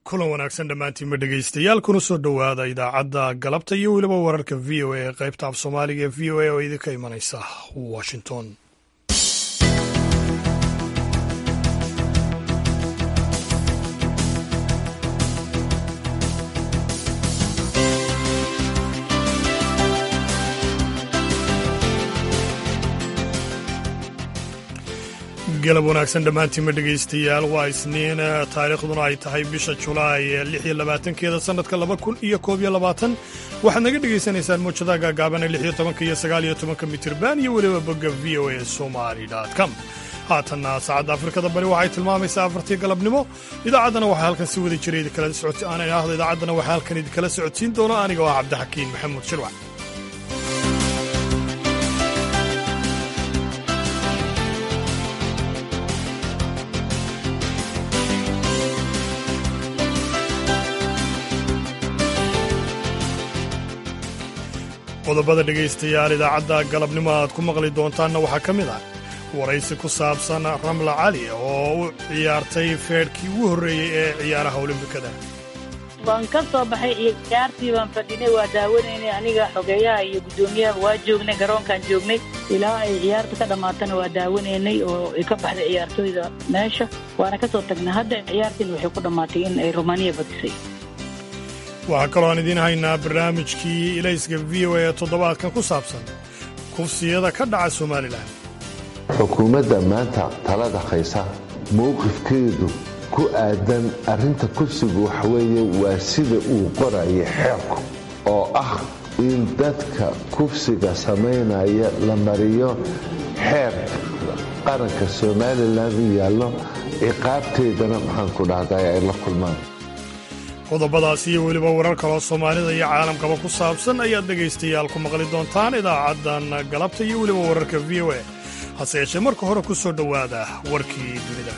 kulan wanaagsan dhammaantiinma dhegaystayaal kuna soo dhowaada idaacadda galabta iyo weliba wararka v o a ee qaybta af soomaaliga ee v o a oo idinka imanaysa washington galab wanaagsan dhammaantiinma dhegaystayaal waa isniin taariikhduna ay tahay bisha julaay ee lix iyo labaatankeeda sannadka laba kun iyo koob iyo labaatan waxaad naga dhegaysanaysaan muujadaha gaagaabana lix iyo tobanka iyo sagaal iyo tobanka mitirban iyo weliba bogga v o a somali com haatanna saacadda afrikada bari waxay tilmaamaysaa afartii galabnimo idaacaddana waxaa halkan si wada jira idinkala socot aan idhaahdo idaacaddana waxaa halkan idinkala socodsiin doona aniga oo ah cabdixakiin maxamuud shirwac qodobada dhegaystayaal idaacadda galabnimo aad ku maqli doontaanna waxaa ka mid ah waraysi ku saabsan ramla cali oo u ciyaartay feedhkii ugu horreeyey ee ciyaaraha olimbikada waan ka soo baxay ciyaartii baan fadhinay waa daawanaynay aniga xogeeyaha iyo guddoomiyaha waa joognay garoonkaan joognay ilaa ay ciyaarta ka dhammaatana waa daawanaynay oo ay ka baxday ciyaartooyda meesha waana ka soo tagnay hadda ciyaartiina waxay ku dhammaatay in ay romaniya badisay waxaa kaloo aan idiin haynaa barnaamijkii ilayska v o a ee toddobaadkan ku saabsan kufsiyada ka dhaca somalilan xukuumadda maanta talada haysa mowqifkeedu ku aadan arrinta kufsigu waxaweeye waa sida uu qoraya xeerku oo ah in dadka kufsiga samaynaya la mariyo xeer qaranka somalilan u yaallo ciqaabteedana maxaanku dhahday ay la kulmaan qodobadaas iyo weliba warar kaloo soomaalida iyo caalamkaba ku saabsan ayaad dhegaystayaal ku maqli doontaan idaacaddan galabta iyo weliba wararka v o a hase yeeshee marka hore ku soo dhowaada warkii dunida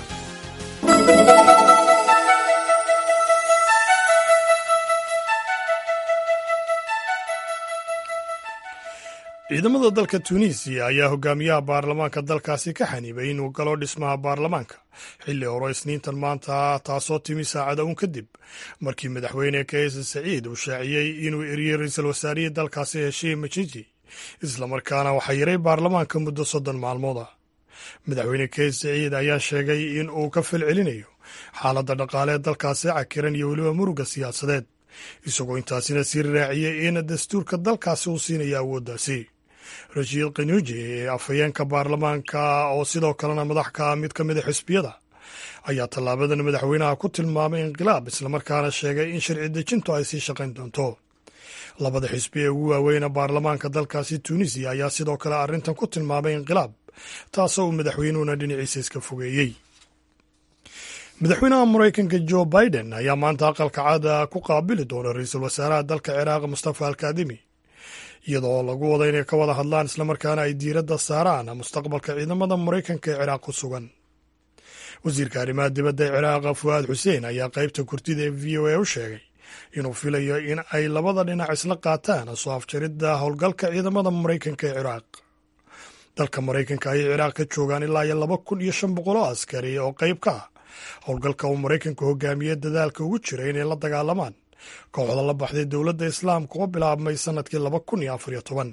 ciidamada dalka tuuniisiya ayaa hogaamiyaha baarlamaanka dalkaasi ka xanibay inuu galo dhismaha baarlamaanka xilli hore isniintan maanta taasoo timi saacada uun kadib markii madaxweyne kaise saciid uu shaaciyey inuu eriyey ra-iisul wasaarihii dalkaasi heshiye majiji islamarkaana waxaa yaray baarlamaanka muddo soddon maalmood ah madaxweyne kaise saciid ayaa sheegay in uu ka falcelinayo xaaladda dhaqaalee dalkaasi cakiran iyo weliba muruga siyaasadeed isagoo intaasina sii raaciyey in dastuurka dalkaasi uu siinaya awooddaasi rashiid kanuuji ee afhayeenka baarlamaanka oo sidoo kalena madax ka mid ka mida xisbiyada ayaa tallaabadan madaxweynaha ku tilmaamay inqilaab islamarkaana sheegay in sharci dejintu ay sii shaqayn doonto labada xisbi ee ugu waaweyna baarlamaanka dalkaasi tuunisiya ayaa sidoo kale arrintan ku tilmaamay inqilaab taasoo uu madaxweynuhuna dhinaciisa iska fogeeyey madaxweynaha maraykanka jo biden ayaa maanta aqalka caada ku qaabili doona ra-iisul wasaaraha dalka ciraaq mustafa alkaadimi iyadoo lagu wada inay ka wada hadlaan islamarkaana ay diiradda saaraan mustaqbalka ciidamada maraykanka ee ciraaq ku sugan wasiirka arrimaha dibadda ee ciraaq fu'aad xuseen ayaa qaybta kurtida ee v o a u sheegay inuu filayo in ay labada dhinac isla qaataan soo afjaridda howlgalka ciidamada maraykanka ee ciraaq dalka maraykanka ayay ciraaq ka joogaan ilaa iyo laba kun iyo shan boqol oo askari oo qayb ka ah howlgalka uu maraykanku hogaamiyey dadaalka ugu jira inay la dagaalamaan kooxda la baxday dowladda islaamka oo bilaabmay sannadkii laba kun iyo afar iyo toban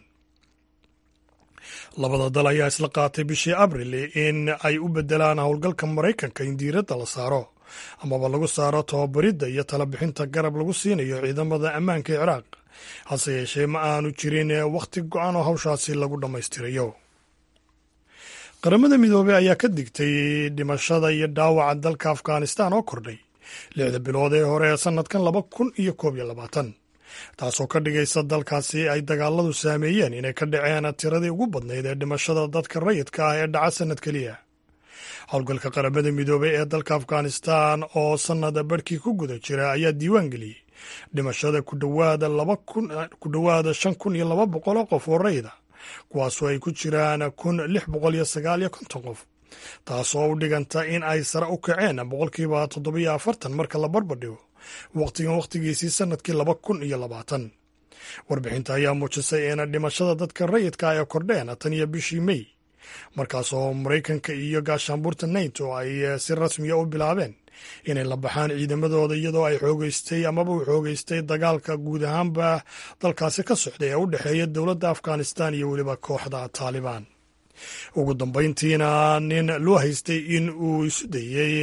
labada dal ayaa isla qaatay bishii abril in ay u bedelaan howlgalka maraykanka in diiradda la saaro amaba lagu saaro tababaridda iyo talabixinta garab lagu siinayo ciidamada ammaanka ee ciraaq hase yeeshee ma aanu jirin wakhti go-an oo hawshaasi lagu dhammaystirayo qaramada midoobey ayaa ka digtay dhimashada iyo dhaawaca dalka afghanistan oo kordhay lixda bilood ee hore ee sannadkan laba kun iyo koob iyo labaatan taasoo ka dhigaysa dalkaasi ay dagaaladu saameeyeen inay ka dhaceen tiradii ugu badnayd ee dhimashada dadka rayidka ah ee dhaca sannad keliya howlgalka qaramada midoobey ee dalka afghanistan oo sannada barhkii ku guda jira ayaa diiwaan geliyey dhimashada ku dhowaada shan kun iyo laba boqol oo qof oo rayida kuwaasoo ay ku jiraan kun lix boqol iyo sagaal iyo konton qof taasoo u dhiganta in ay sare u kaceen boqolkiiba toddobiyo afartan marka la barbardhigo wakhtigan wakhtigiisii sannadkii laba kun iyo labaatan warbixinta ayaa muujisay in dhimashada dadka rayidka ay kordheen tan iyo bishii mey markaasoo maraykanka iyo gaashaanbuurta nato ay si rasmiya u bilaabeen inay la baxaan ciidamadooda iyadoo ay xoogeystay amaba uu xoogeystay dagaalka guud ahaanba dalkaasi ka socday ee u dhexeeya dowladda afghanistan iyo weliba kooxda taalibaan ugu dambayntiina nin loo haystay in uu isu dayey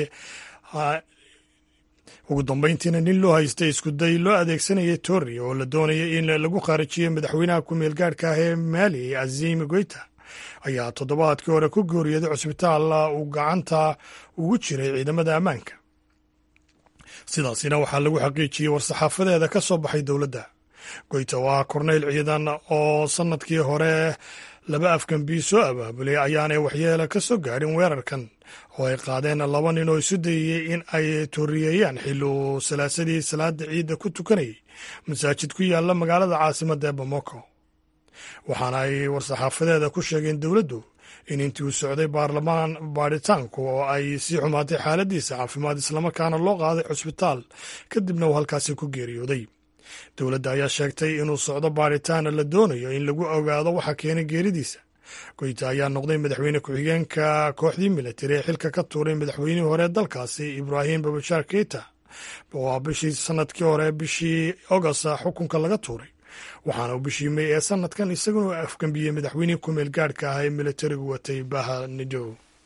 ugu dambayntiina nin loo haystay iskuday loo adeegsanayay torri oo la doonaya in lagu khaarijiyo madaxweynaha ku-meel gaadhka ah ee maali azim goyta ayaa toddobaadkii hore ku geeriyooday cusbitaal uu gacanta ugu jiray ciidamada ammaanka sidaasina waxaa lagu xaqiijiyey war-saxaafadeeda ka soo baxay dowladda goyta oo ah korneyl ciidan oo sannadkii hore laba afgambi soo abaabulay ayaanay waxyeelo ka soo gaadhin weerarkan oo ay qaadeen laba nin oo isu dayeyey in ay tooriyeeyaan xilli uu salaasadii salaada ciidda ku tukanayay masaajid ku yaalla magaalada caasimadda ee bamako waxaana ay war-saxaafadeeda ku sheegeen dowladdu in intii uu socday baarlamaan baadhitaanku oo ay sii xumaatay xaaladiisa caafimaad islamarkaana loo qaaday cusbitaal kadibna uu halkaasi ku geeriyooday dowladda ayaa sheegtay inuu socdo baadhitaana la doonayo in lagu ogaado waxa keenay geeridiisa goyta ayaa noqday madaxweyne ku-xigeenka kooxdii militari ee xilka ka tuuray madaxweynihii hore dalkaasi ibraahim babashaar keita oo bishii sanadkii hore bishii agost xukunka laga tuuray waxaana uu bishii mey ee sanadkan isaguna afgambiyey madaxweynihii ku-meel gaadhka ah ee militarigu watay baha nidow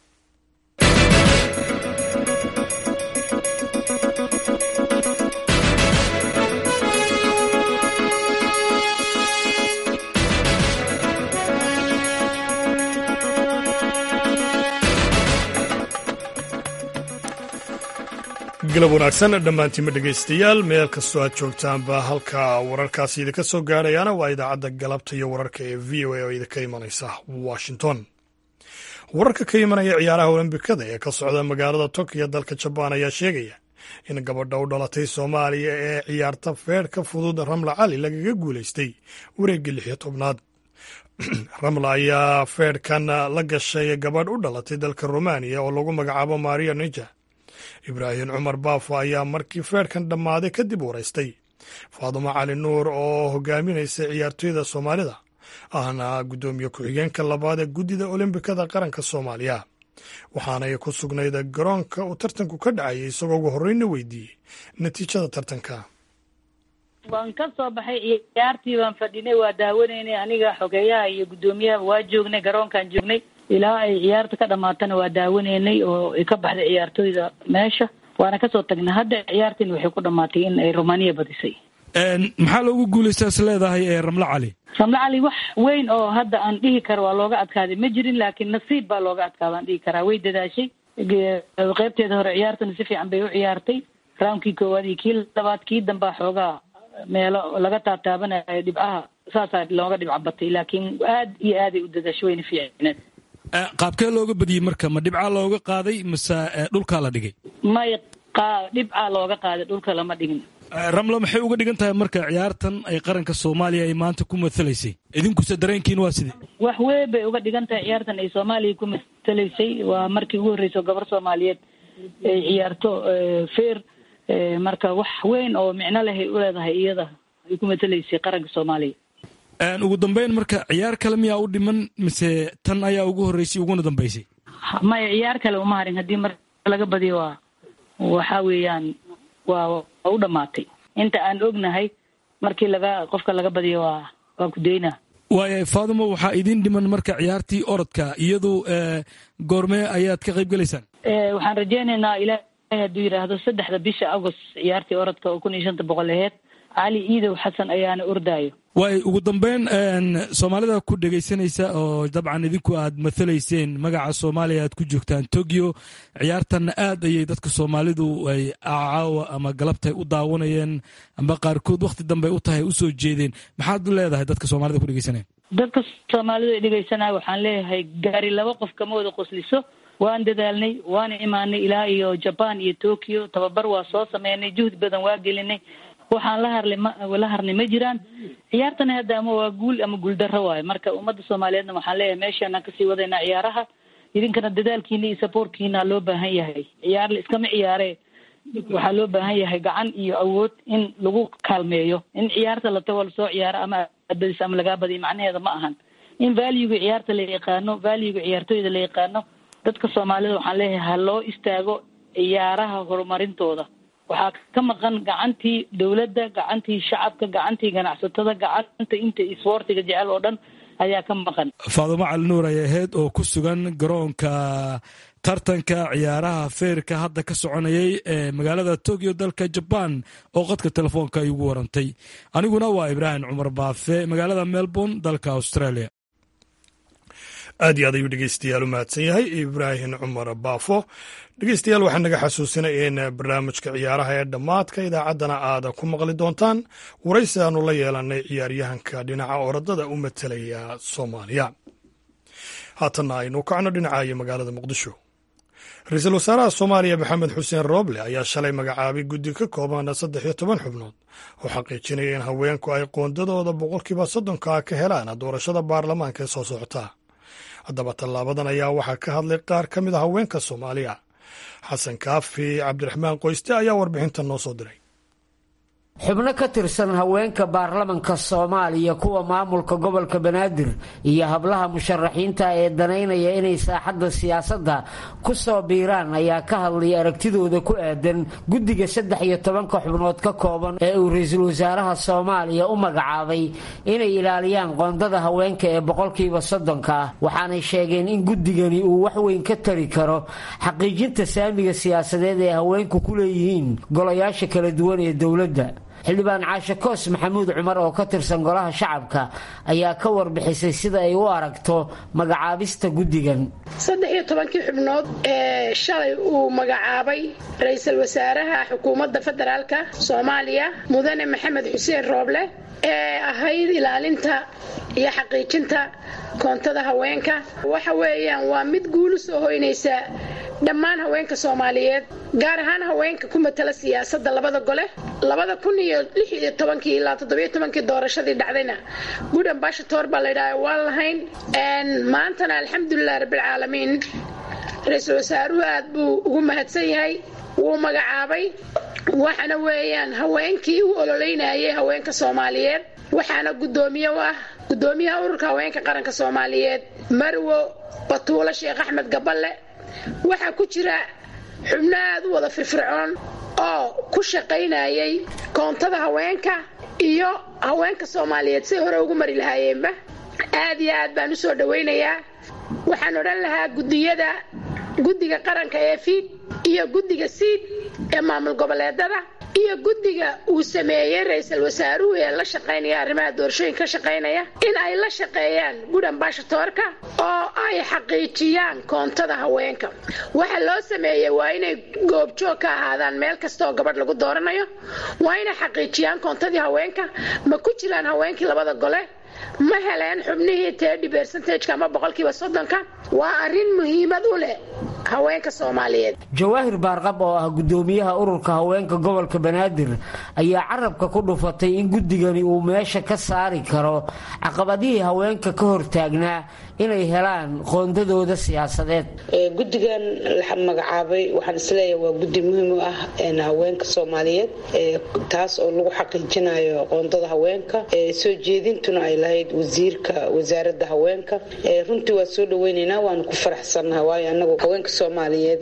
galab wanaagsan dhammaantiinma dhegaystayaal meel kastoo aad joogtaanba halka wararkaasi idinka soo gaadhayaana waa idaacadda galabta iyo wararka ee v o a oo idinka imanaysa washington wararka ka imanaya ciyaaraha olombikada ee ka socda magaalada tokiyo dalka jabaan ayaa sheegaya in gabadha u dhalatay soomaaliya ee ciyaarta feerhka fudud ramla cali lagaga guulaystay wareegga lix iyo tobnaad ramla ayaa feerhkan la gashay gabadh u dhalatay dalka romaniya oo lagu magacaabo maria nija ibraahim cumar baafo ayaa markii feerhkan dhammaaday kadib waraystay faadumo cali nuur oo hogaaminaysa ciyaartoyda soomaalida ahna guddoomiye ku-xigeenka labaad ee guddida olombikada qaranka soomaaliya waxaanay ku sugnayd garoonka uu tartanku ka dhacayay isagoo ugu horreyna weydiiyey natiijada tartanka waan ka soo baxay ciyaartii baan fadhinay waa daawanaynay aniga xogeeyaha iyo guddoomiyaha waa joognay garoonkaan joognay ilaa ay ciyaarta ka dhamaatana waa daawanaynay oo ay ka baxday ciyaartoyda meesha waana kasoo tagnay hadda ciyaartiin waxay ku dhamaatay in ay romaniya badisay maxaa loogu guulaysta is leedahay ee ramlo cali ramlo cali wax weyn oo hadda aan dhihi karo waa looga adkaaday ma jirin laakiin nasiib baa looga adkaada aan dhihi karaa way dadaashay qeybteeda hore ciyaartana si fiican bay u ciyaartay raamkii koowaad iyo kii labaad kii dambaa xoogaa meelo laga taataabanayo dhibcaha saasaa looga dhibca batay laakiin aad iyo aaday u dadaashay wayna fiicneed qaabkee looga badiyey marka ma dhibcaa looga qaaday mase dhulkaa la dhigay may dhibcaa looga qaaday dhulka lama dhigin ramlo maxay uga dhigan tahay marka ciyaartan ay qaranka soomaaliya ay maanta ku matalaysay idinkuse dareenkiin waa sidee wax weyn bay uga dhigan tahay ciyaartan ay soomaaliya ku matalaysay waa markii ugu horreysa gabar soomaaliyeed ay ciyaarto feer marka wax weyn oo micno lehay u leedahay iyada ay ku matalaysay qaranka soomaaliya ugu dambeyn marka ciyaar kale miyaa u dhiman mise tan ayaa ugu horreysay uguna dambeysay maya ciyaar kale uma harin haddii mar laga badiyo waa waxa weeyaan waa waa u dhamaatay inta aan ognahay markii laga qofka laga badiyo waa waa kudaynaa waaya faadimo waxaa idiin dhiman marka ciyaartii orodka iyadu goormee ayaad ka qayb gelaysaan waxaan rajeynaynaa ilaahay hadduu yidhaahdo saddexda bisha agost ciyaartii orodka oo kun iyo shanta boqol aheyd cali iidow xasan ayaana ordaayo waay ugu dambeyn soomaalida ku dhegaysanaysa oo dabcan idinku aad mathalayseen magaca soomaaliya aad ku joogtaan tokyo ciyaartanna aad ayay dadka soomaalidu ay caawa ama galabtay u daawanayeen amba qaarkood wakhti dambe u tahay usoo jeedeen maxaad leedahay dadka soomaalida ku dhegaysanaya dadka soomaalidu ay dhegaysanaya waxaan leeyahay gaari laba qof kama wada qosliso waan dadaalnay waana imaanay ilaa iyo jaban iyo tokyo tababar waa soo sameynay juhdi badan waa gelinay waxaan la harlay ma la harnay ma jiraan ciyaartana hadda ama waa guul ama guuldarro waayo marka ummadda soomaaliyeedna waxaan leeyahay meeshaanaan kasii wadaynaa ciyaaraha idinkana dadaalkiina iyo saboortkiina loo baahan yahay ciyaar la iskama ciyaare waxaa loo baahan yahay gacan iyo awood in lagu kaalmeeyo in ciyaarta la tago lasoo ciyaaro ama aad badiso ama lagaa badiyo macnaheeda ma ahan in valuega ciyaarta la yaqaano valuega ciyaartooyda la yaqaano dadka soomaalida waxaan leeyahay ha loo istaago ciyaaraha horumarintooda waxaa ka maqan gacantii dowladda gacantii shacabka gacantii ganacsatada gacanta inta isboortiga jecel oo dhan ayaa ka maqan faadumo cali nuur ay ahayd oo ku sugan garoonka tartanka ciyaaraha feerka hadda ka soconayay ee magaalada tokyo dalka jabaan oo qadka telefoonka ay ugu warantay aniguna waa ibraahim cumar baafe magaalada melbourne dalka australia aad iyo aad ayuu dhegeystayaal u mahadsan yahay ibraahim cumar baafo dhegeystayaal waxaa naga xasuusinay in barnaamijka ciyaaraha ee dhammaadka idaacaddana aad ku maqli doontaan waraysi aanu la yeelanay ciyaaryahanka dhinaca orodada u matalaya soomaaliya haatanna aynu kacno dhinacayo magaalada muqdisho ra-iisul wasaaraha soomaaliya maxamed xuseen rooble ayaa shalay magacaabay guddi ka kooban saddex iyo toban xubnood oo xaqiijinaya in haweenku ay qoondadooda boqolkiiba soddonka ka helaan doorashada baarlamaanka ee soo socota haddaba tallaabadan ayaa waxaa ka hadlay qaar ka mid a haweenka soomaaliya xasan kaafi cabdiraxmaan qoyste ayaa warbixinta noo soo diray xubno ka tirsan haweenka baarlamanka soomaaliya kuwa maamulka gobolka banaadir iyo hablaha musharaxiinta ee danaynaya inay saaxadda siyaasadda ku soo biiraan ayaa ka hadlaya aragtidooda ku aadan guddiga saddex iyo tobanka xubnood ka kooban ee uu ra-iisul wasaaraha soomaaliya u magacaabay inay ilaaliyaan qoondada haweenka ee boqolkiiba soddonka ah waxaanay sheegeen in guddigani uu wax weyn ka tari karo xaqiijinta saamiga siyaasadeed ee haweenku ku leeyihiin golayaasha kala duwan ee dowladda xildhibaan caashe koos maxamuud cumar oo ka tirsan golaha shacabka ayaa ka warbixisay sida ay u aragto magacaabista guddigan saddex iyo tobankii xubnood ee shalay uu magacaabay ra-iisul wasaaraha xukuumadda federaalka soomaaliya mudane maxamed xuseen rooble ee ahayd ilaalinta iyo xaqiijinta koontada haweenka waxa weeyaan waa mid guulu soo hoynaysa dhammaan haweenka soomaaliyeed gaar ahaan haweenka ku matala siyaasadda labada gole labada kun iyo lix iyo tobankii ilaa toddobiyo tobankii doorashadii dhacdayna good ambashator baa laydhaha waan lahayn maantana alxamdulilah rabbilcaalamiin ra-iisul wasaaruhu aad buu ugu mahadsan yahay wuu magacaabay waxaana weeyaan haweenkii u ololeynayay haweenka soomaaliyeed waxaana guddoomiye u ah guddoomiyaha ururka haweenka qaranka soomaaliyeed marwo batuulo sheekh axmed gaballe waxaa ku jira xubno aad u wada firfircoon oo ku shaqaynayay koontada haweenka iyo haweenka soomaaliyeed say hore ugu mari lahaayeenba aad iyo aad baan u soo dhowaynayaa waxaan odhan lahaa guddiyada guddiga qaranka ee fiid iyo guddiga siid ee maamul goboleedada iyo guddiga uu sameeyey ra-iisul wasaaruhu ee la shaqaynaya arrimaha doorashooyinka ka shaqaynaya in ay la shaqeeyaan gud ambashatoorka oo ay xaqiijiyaan koontada haweenka waxa loo sameeyey waa inay goobjoog ka ahaadaan meel kasta oo gabadh lagu dooranayo waa inay xaqiijiyaan koontadii haweenka ma ku jiraan haweenkii labada gole ma heleen xubnihii tedi bercentage ama boqolkiiba soddonka waa arrin muhiimad u leh haweenka soomaaliyeed jawaahir baarqab oo ah guddoomiyaha ururka haweenka gobolka banaadir ayaa carabka ku dhufatay in guddigani uu meesha ka saari karo caqabadihii haweenka ka hortaagnaa inay helaan qoondadooda siyaasadeed guddigan la magacaabay waxaan isleeyahay waa guddi muhiim u ah haweenka soomaaliyeed taas oo lagu xaqiijinayo qoondada haweenka soo jeedintuna ay lahayd wasiirka wasaaradda haweenka runtii waa soo dhaweyneynaa waanu ku faraxsannaha waayo anagu haweenka soomaaliyeed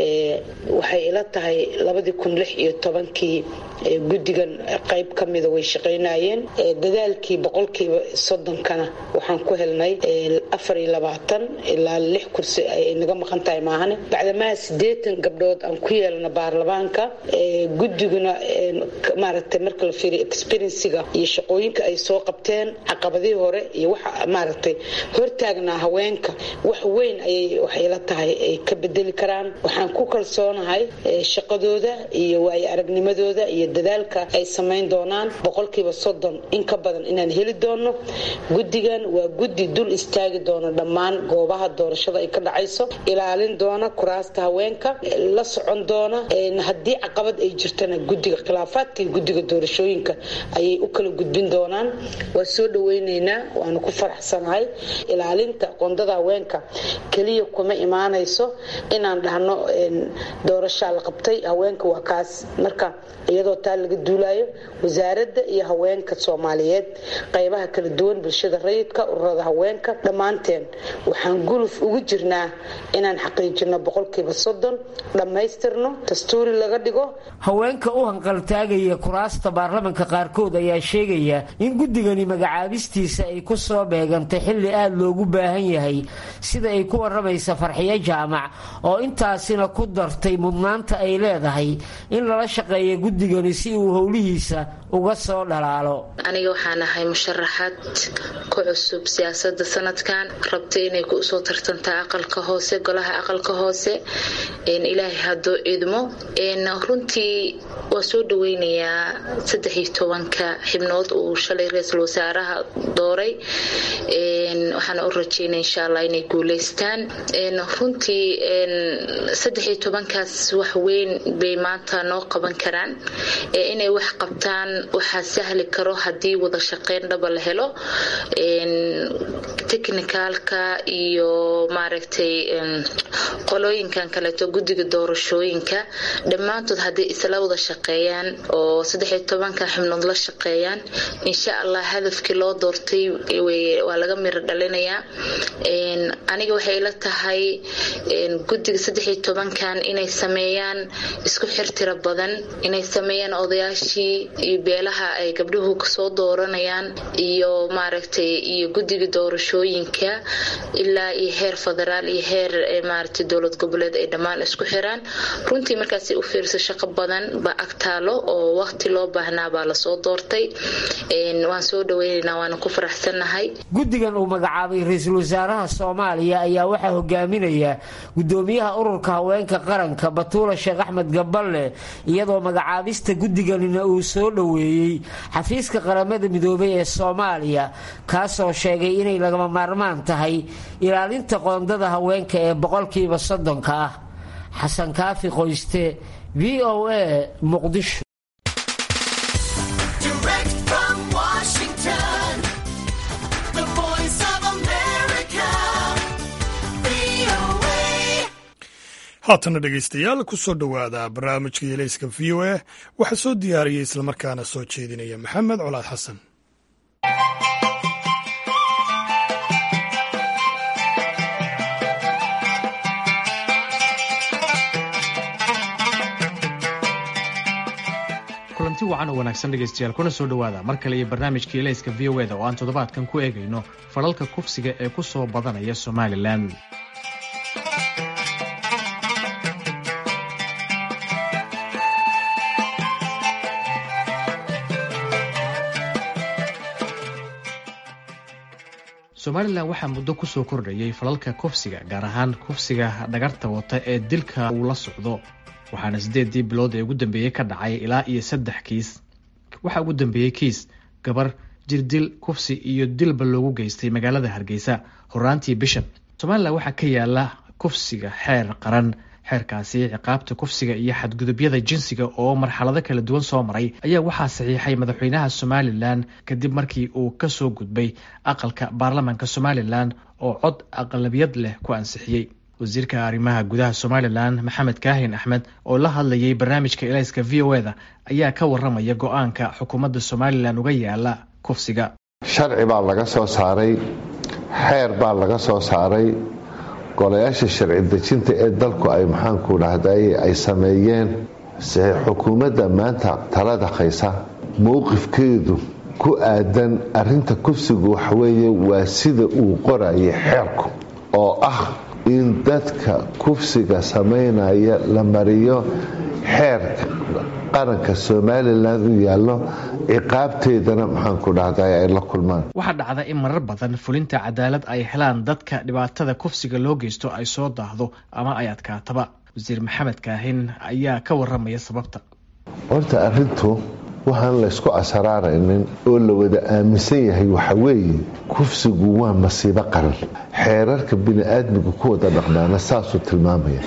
waxay ila tahay labadii kun lix iyo tobankii guddigan qayb ka mida way shaqaynayeen dadaalkii boqolkiiba soddonkana waxaan ku helnay afar iyo labaatan ilaa lix kursi ay naga maqan tahay maahane bacdamaha siddeetan gabdhood aan ku yeelana baarlamaanka guddiguna maaragtay marka la fiiriyo experienciga iyo shaqooyinka ay soo qabteen caqabadihii hore iyo waxa maaragtay hortaagnaa haweenka wax weyn ayay waxay ila tahay ay ka bedeli karaan waxaan ku kalsoonahay shaqadooda iyo waayo aragnimadooda iyo dadaalka ay samayn doonaan boqolkiiba soddon in ka badan inaan heli doono guddigan waa guddi dul istaagi doona dhammaan goobaha doorashada ay ka dhacayso ilaalin doona kuraasta haweenka la socon doona haddii caqabad ay jirtana guddiga khilaafaadka iyo guddiga doorashooyinka ayay u kala gudbin doonaan waa soo dhaweyneynaa waanu ku faraxsanahay ilaalinta qoondada haweenka keliya kuma imaanayso inaan dhahno doorashaa la qabtay haweenka waa kaas marka iyadoo taa laga duulayo wasaaradda iyo haweenka soomaaliyeed qaybaha kala duwan bulshada rayidka ururada haweenka dhammaan dhammaanteen waxaan guluf ugu jirnaa inaan xaqiijino boqolkiiba soddon dhammaystirno dastuuri laga dhigo haweenka u hanqaltaagaya kuraasta baarlamanka qaarkood ayaa sheegaya in guddigani magacaabistiisa ay ku soo beegantay xilli aada loogu baahan yahay sida ay ku waramaysa farxiyo jaamac oo intaasina ku dartay mudnaanta ay leedahay in lala shaqeeya guddigani si uu howlihiisa uga soo dhalaalo aniga waxaan ahay musharaxaad ku cusub siyaasada sanadkan rabta inay kusoo tartantaa aqalka hoose golaha aqalka hoose ilaahay hadoo idmo runtii waa soo dhaweynayaa saddexiyo tobanka xibnood uu shalay ra-iisul wasaaraha dooray waxaana u rajeynaya insha allah inay guuleystaan runtii saddexiyo tobankaas wax weyn bay maanta noo qaban karaan inay wax qabtaan waxaa sahli karo haddii wada shaqeyn dhaba la helo technicalka iyo maaragtay qolooyinkan kaleeto guddiga doorashooyinka dhammaantood hadday isla wada shaqeeyaan oo saddexiyo tobanka xibnood la shaqeeyaan insha allah hadafkii loo doortay waa laga miro dhalinayaa aniga waxay ila tahay guddiga saddexiyo tobankan inay sameeyaan isku xirtira badan inay sameeyaan odayaashii iyo beelaha ay gabdhuhu kasoo dooranayaan iyo maaragtay iyo guddiga doorashooyinka ilaa iyo heer federaal iyo heer maaragtay dowlad goboleed ay dhammaan isku xiraan runtii markaas u fiirso shaqo badan baa agtaalo oo waqti loo baahnaa baa lasoo doortay waan soo dhaweynaynaa waana ku faraxsannahay guddigan uu magacaabay ra-iisul wasaaraha soomaaliya ayaa waxaa hogaaminaya gudoomiyaha ururka haweenka qaranka batuula sheekh axmed gaballe iyadoo magacaabista guddiganina uu soo dhoweeyey xafiiska qaramada midoobay ee soomaaliya kaasoo sheegay inay lagama maarmaan tahay ilaalinta qoondada haweenka ee boqolkiiba soddonka ah xasan kaafi qoyste v o a muqdisho haatana dhegaystayaal ku soo dhowaada barnaamijka yeeleyska v o a waxaa soo diyaariyey islamarkaana soo jeedinaya maxamed colaad xasan kulanti wacan oo wanaagsan dhegaystayaal kuna soo dhowaada mar kale iyo barnaamijka elayska v o eda oo aan toddobaadkan ku eegayno falalka kufsiga ee ku soo badanaya somalilan somalilan waxaa muddo kusoo kordhayay falalka kufsiga gaar ahaan kufsiga dhagarta wata ee dilka uu la socdo waxaana siddeedii bilood ee ugu dambeeyey ka dhacay ilaa iyo saddex kiis waxaa ugu dambeeyey kiis gabar jirdil kufsi iyo dilba loogu geystay magaalada hargeysa horaantii bishan somalilan waxaa ka yaala kufsiga xeer qaran xeerkaasi ciqaabta kufsiga iyo xadgudubyada jinsiga oo marxalado kala duwan soo maray ayaa waxaa saxiixay madaxweynaha somalilan kadib markii uu kasoo gudbay aqalka baarlamaanka somalilan oo cod aqlabiyad leh ku ansixiyey wasiirka arrimaha gudaha somalilan maxamed kaahin axmed oo la hadlayay barnaamijka elayska v o eda ayaa ka waramaya go-aanka xukuumadda somalilan uga yaala kufsiga sharci baa laga soo saaray xeer baa laga soo saaray golayaasha sharci dejinta ee dalku ay maxaanku dhahday ay sameeyeen se xukuumadda maanta talada haysa mowqifkeedu ku aadan arinta kufsigu waxweeye waa sida uu qorayay xeerku oo ah in dadka kufsiga samaynaya la mariyo xeerka qaranka somalilan u yaallo ciqaabteedana maxaanku dhahday ay la kulmaan waxaa dhacda in marar badan fulinta cadaalad ay helaan dadka dhibaatada kufsiga loo geysto ay soo daahdo ama ay adkaataba wasiir maxamed kaahin ayaa ka waramaya sababta horta arintu waxaan laysku asaraaraynin oo la wada aaminsan yahay waxa weeye kufsigu waa masiibo qaran xeerarka bini-aadmiga ku wada dhaqmaana saasuu tilmaamaya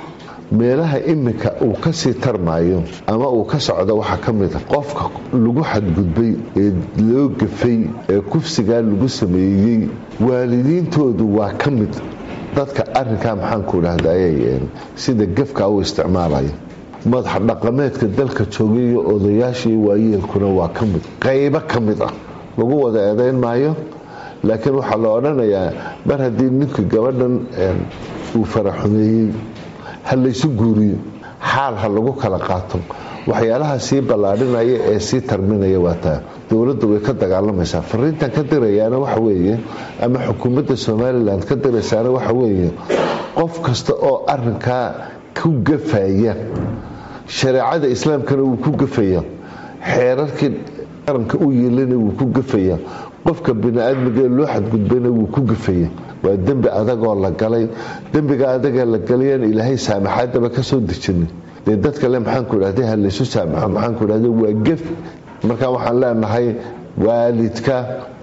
meelaha iminka uu kasii tarmaayo ama uu ka socdo waxaa ka mid a qofka lagu xadgudbay ee loo gafay ee kufsigaa lagu sameeyey waalidiintoodu waa ka mid dadka arinkaa maxaanku dhahday sida gefka u isticmaalaya madax dhaqameedka dalka joogayo odayaashii waayeelkuna waa ka mid qaybo ka mid ah lagu wada eedayn maayo laakiin waxaa la odhanayaa mar haddii ninka gabadhan uu faraxumeeyey ha laysu guuriyo xaal ha lagu kala qaato waxyaalaha sii ballaadhinaya ee sii tarminaya waa taa dowladda way ka dagaalamaysaa fariintan ka dirayaana waxa weeye ama xukuumadda somalilan ka diraysaana waxa weeye qof kasta oo arinkaa ku gafaya shareecada islaamkana wuu ku gafaya xeerarkii qaranka u yeelana wuu ku gafaya qofka bini-aadmigaee loo xadgudbayna wuu ku gafaya waa dembi adagoo la galay dembiga adaga la galayaan ilaahay saamaxaadaba ka soo dejinin dee dadka le maxaanku idhahda ha laysu saamaxo maxaanku idhahda waa gef marka waxaan leenahay waalidka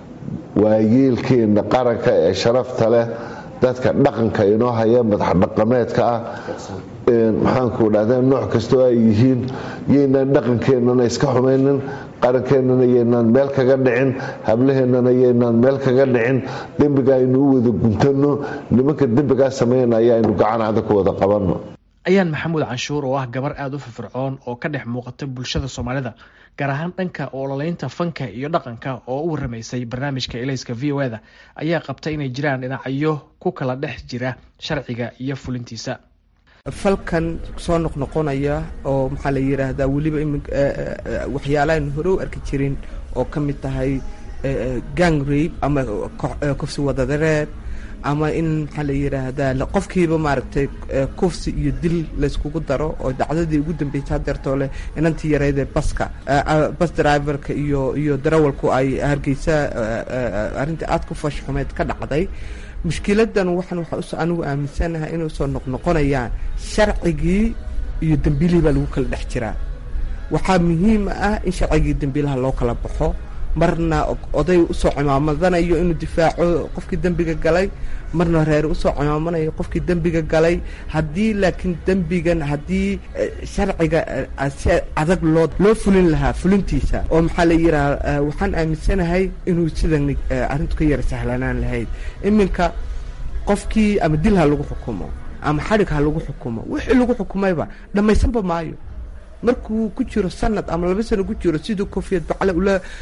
waayeelkeena qaranka ee sharafta leh dadka dhaqanka inoo haya madax dhaqameedka ah maxaanku dhahda nooc kastoo ay yihiin yaynaan dhaqankeennana iska xumaynin qarankeenana yaynaan meel kaga dhicin hablaheennana yaynaan meel kaga dhicin dembiga aynu u wada guntano nimanka dembigaa sameynaya aynu gacanada ku wada qabanno ayaan maxamuud canshuur oo ah gabar aada u firfircoon oo ka dhex muuqata bulshada soomaalida gaar ahaan dhanka ololaynta fanka iyo dhaqanka oo u waramaysay barnaamijka elayska v o eda ayaa qabta inay jiraan dhinacyo ku kala dhex jira sharciga iyo fulintiisa falkan soo noqnoqonaya oo maxaa la yidhaahdaa weliba waxyaalahan hore u arki jirin oo ka mid tahay gang rabe ama kufsi wadadareer ama in maxaa la yidhaahdaa qofkiiba maaragtay kufsi iyo dil layskugu daro oo dhacdadii ugu dambeysay hadeertoo leh inantii yareydee baska bas driverka iyo iyo darawalku ay hargeysa arrintii aada ku fashxumeed ka dhacday mushkiladan waxaan waxaa anigu aaminsanahay inay usoo noqnoqonayaan sharcigii iyo dembiilihii baa lagu kala dhex jiraa waxaa muhiim ah in sharcigii dembiilaha loo kala baxo marna oday usoo cimaamadanayo inuu difaaco qofkii dembiga galay marna reer usoo cimaamanayo qofkii dembiga galay haddii laakiin dembigan haddii sharciga si adag loo loo fulin lahaa fulintiisa oo maxaa la yidhaha waxaan aaminsanahay inuu sidan arrintu ka yara sahlanaan lahayd iminka qofkii ama dil ha lagu xukumo ama xadhig ha lagu xukumo wixii lagu xukumayba dhammaysanba maayo markuu ku jiro sanad ama laba sano ku jiro siduu kofiyad bacle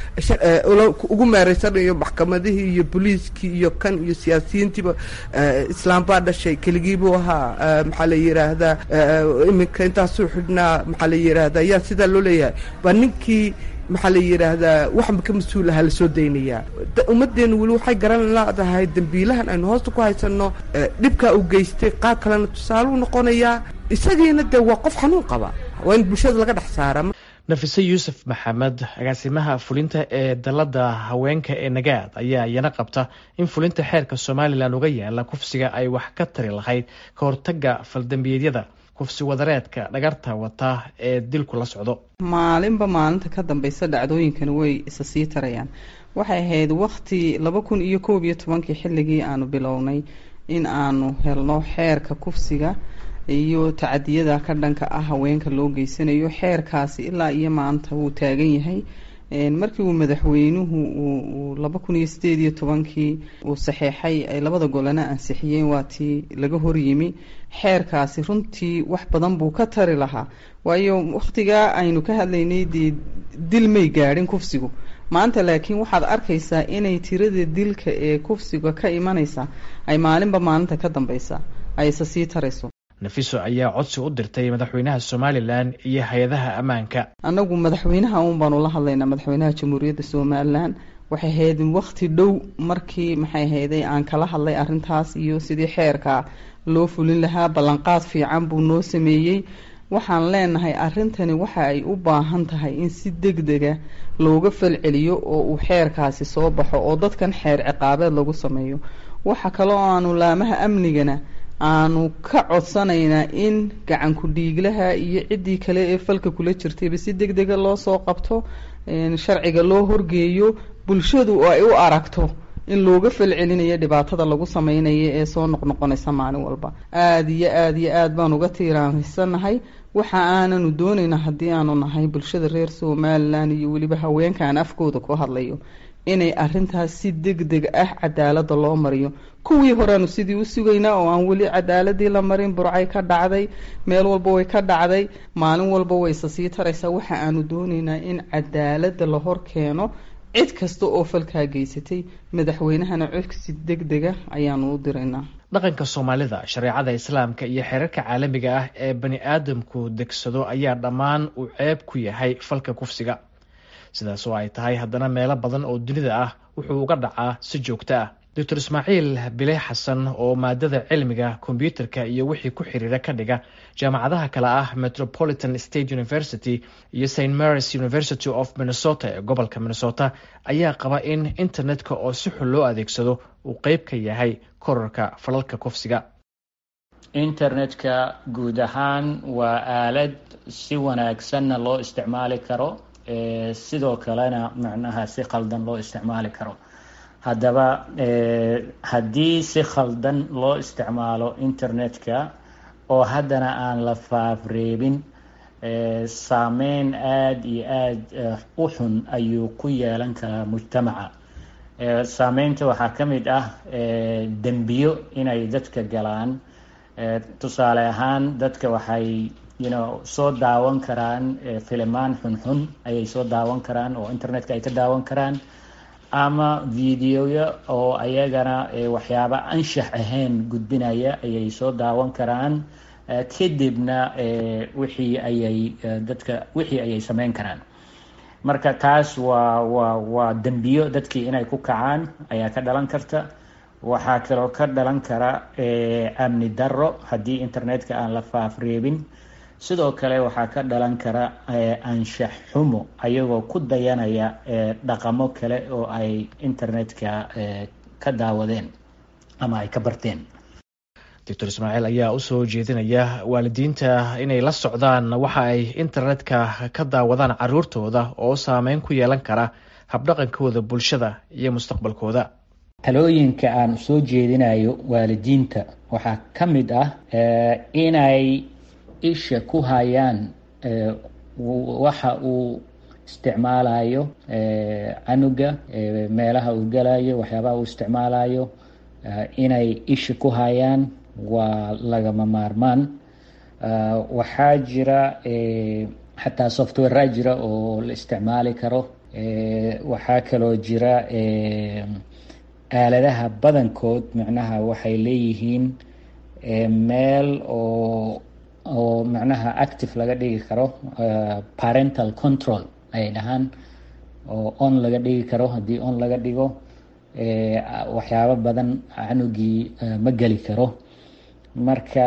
ugu meereysanayo maxkamadihii iyo booliiskii iyo kan iyo siyaasiyiintiiba islaam baa dhashay keligiibuu ahaa maxaa la yidhaahdaa iminka intaasuu xidhnaa maxaa la yidhaahdaa yaa sidaa loo leeyahay waa ninkii maxaa la yidhaahdaa waxba ka mas-uul ahaa lasoo daynayaa ummaddeenu weli waxay garan leedahay dembiilahan aynu hoosta ku haysanno dhibkaa uu geystay qaar kalena tusaaluu noqonayaa isagiina dee waa qof xanuun qaba waa in bulshada laga dhex saara nafise yuusuf maxamed agaasimaha fulinta ee dalada haweenka ee nagaad ayaa iyana qabta in fulinta xeerka somalilan uga yaala kufsiga ay wax ka tari lahayd ka hortaga faldambiyeedyada kufsi wadareedka dhagarta wata ee dilku la socdo maalinba maalinta ka dambeysa dhacdooyinkani way isa sii tarayaan waxay ahayd wakti laba kun iyo koob iyo tobankii xilligii aanu bilownay in aanu helno xeerka kufsiga iyo tacadiyada ka dhanka ah haweenka loo geysanayo xeerkaasi ilaa iyo maanta wuu taagan yahay markii uu madaxweynuhu uu laba kun iyo sideed iyo tobankii uu saxeexay ay labada golana ansixiyeen waa tii laga horyimi xeerkaasi runtii wax badan buu ka tari lahaa waayo wakhtigaa aynu ka hadlaynay dee dil may gaadhin kufsigu maanta laakiin waxaad arkaysaa inay tirada dilka ee kufsiga ka imanaysa ay maalinba maalinta ka dambeysa ay isa sii tarayso nafiso ayaa codsi u dirtay madaxweynaha somalilan iyo hay-adaha ammaanka annagu madaxweynaha uun baanu la hadlaynaa madaxweynaha jamhuuriyadda somalilan waxay ahayd wakti dhow markii maxay ahayday aan kala hadlay arintaas iyo sidii xeerka loo fulin lahaa ballanqaad fiican buu noo sameeyey waxaan leenahay arintani waxa ay u baahan tahay in si deg dega looga falceliyo oo uu xeerkaasi soo baxo oo dadkan xeer ciqaabeed lagu sameeyo waxa kaloo aanu laamaha amnigana aanu ka codsanaynaa in gacanku dhiiglaha iyo ciddii kale ee falka kula jirtayba si deg dega loo soo qabto sharciga loo horgeeyo bulshadu oo ay u aragto in looga falcelinayo dhibaatada lagu sameynayo ee soo noqnoqonaysa maalin walba aada iyo aada iyo aada baan uga tiiraanhaysanahay waxa aananu doonaynaa haddii aanu nahay bulshada reer somalilan iyo weliba haweenkaan afkooda ku hadlayo inay arintaas si deg deg ah cadaalada loo mariyo kuwii horeanu sidii u sugaynaa oo aan weli cadaaladii la marin burcay ka dhacday meel walba way ka dhacday maalin walba wayse sii taraysaa waxa aanu doonaynaa in cadaalada la hor keeno cid kasta oo falkaa geysatay madaxweynahana codsi deg dega ayaanu u diraynaa dhaqanka soomaalida shareecada islaamka iyo xeerarka caalamiga ah ee bani aadamku degsado ayaa dhammaan uu ceeb ku yahay falka kufsiga sidaas oo ay tahay haddana meelo badan oo dunida ah wuxuu uga dhacaa si joogto ah doctor ismaaciil bile xasan oo maadada cilmiga kombyuutarka iyo wixii ku xiriira ka dhiga jaamacadaha kale ah metropolitan state university iyo st marys university of minnesota ee gobolka minnesota ayaa qaba in internetka oo si xun loo adeegsado uu qeyb ka yahay korarka falalka kufsiga internetka guud ahaan waa aalad si wanaagsanna loo isticmaali karo sidoo kalena macnaha si khaldan loo isticmaali karo haddaba haddii si khaldan loo isticmaalo internetka oo haddana aan la faafreebin saameyn aada iyo aada u xun ayuu ku yeelan karaa mujtamaca saameynta waxaa ka mid ah dembiyo inay dadka galaan tusaale ahaan dadka waxay yno soo daawan karaan filimaan xunxun ayay soo daawan karaan oo internetka ay ka daawan karaan ama videoya oo ayagana waxyaaba anshax ahayn gudbinaya ayay soo daawan karaan kadibna wixii ayay dadka wixii ayay sameyn karaan marka taas waa waa waa dembiyo dadkii inay ku kacaan ayaa ka dhalan karta waxaa kaloo ka dhalan kara amni darro haddii internetka aan la faafreebin sidoo kale waxaa ka dhalan kara anshax xumo ayagoo ku dayanaya dhaqamo kale oo ay internetka ka daawadeen ama ay ka barteen doctor ismaaciil ayaa usoo jeedinaya waalidiinta inay la socdaan waxa ay internetka ka daawadaan caruurtooda oo saameyn ku yeelan kara habdhaqankooda bulshada iyo mustaqbalkooda talooyinka aan soo jeedinayo waalidiinta waxaa ka mid ah inay isha ku hayaan waxa uu isticmaalayo canuga meelaha uu galayo waxyaabaha uu isticmaalayo inay isha ku hayaan waa lagama maarmaan waxaa jira xataa softwarea jira oo la isticmaali karo waxaa kaloo jira aaladaha badankood macnaha waxay leeyihiin meel oo oo macnaha active laga dhigi karo parental control ayay dhahaan oo on laga dhigi karo haddii on laga dhigo waxyaabo badan canugii ma geli karo marka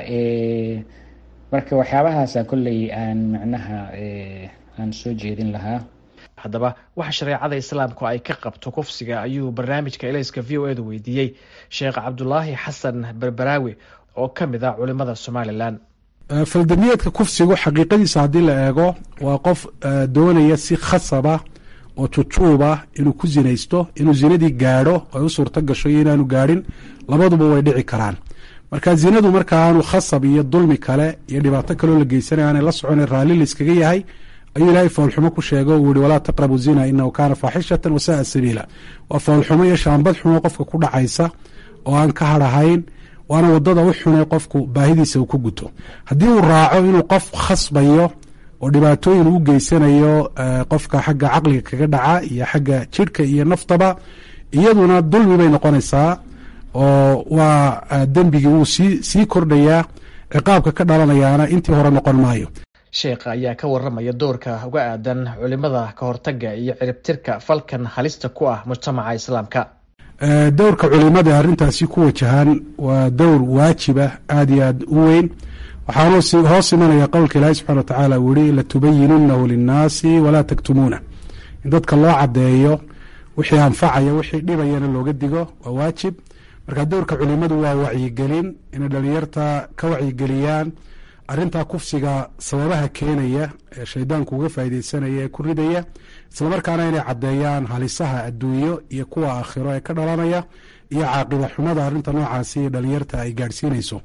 marka waxyaabahaasa kolley aan macnaha aan soo jeedin lahaa haddaba waxa shareecada islaamku ay ka qabto kufsiga ayuu barnaamijka elayska v o edu weydiiyey sheekh cabdulaahi xasan berberaawi oo ka mid ah culimada somalilan faldamiyeedka kufsigu xaqiiqadiisa haddii la eego waa qof doonaya si khasaba oo jujuuba inuu ku zinaysto inuu zinadii gaadho ay u suurto gasho iyo inaanu gaadhin labaduba way dhici karaan marka zinadu marka aanu khasab iyo dulmi kale iyo dhibaato kaleo la geysanay aanay la socona raalli layskaga yahay ayuu ilaahay foolxumo ku sheego uu yihi walaa taqrabu zina inahu kaana faaxishatan wasaaa sabiila waa foolxumo iyo shaambad xumo qofka ku dhacaysa oo aan ka hadhahayn waana wadada u xunay qofku baahidiisa uu ku guto haddii uu raaco inuu qof khasbayo oo dhibaatooyin uu geysanayo qofka xagga caqliga kaga dhaca iyo xagga jidhka iyo naftaba iyaduna dulmi bay noqonaysaa oo waa dembigii wuu sii sii kordhayaa ciqaabka ka dhalanayaana intii hore noqon maayo sheekha ayaa ka waramaya doorka uga aadan culimada ka hortaga iyo ciribtirka falkan halista ku ah mujtamaca islaamka dowrka culimada arrintaasi ku wajahan waa dowr waajiba aada iyo aada u weyn waxaanu hoos imanaya qowlka ilaahi subxana watacaala uu yihi latubayinunahu linnaasi walaa taktumuuna in dadka loo caddeeyo wixii anfacaya wixii dhibayana looga digo waa waajib marka dowrka culimadu waa wacyigelin inay dhalinyarta ka wacyigeliyaan arrintaa kufsiga sababaha keenaya ee shaydaanku uga faaideysanaya ee ku ridaya islamarkaana inay caddeeyaan halisaha adduunyo iyo kuwa aakhiro ee ka dhalanaya iyo caaqiba xumada arrinta noocaasi dhalinyarta ay gaadhsiinayso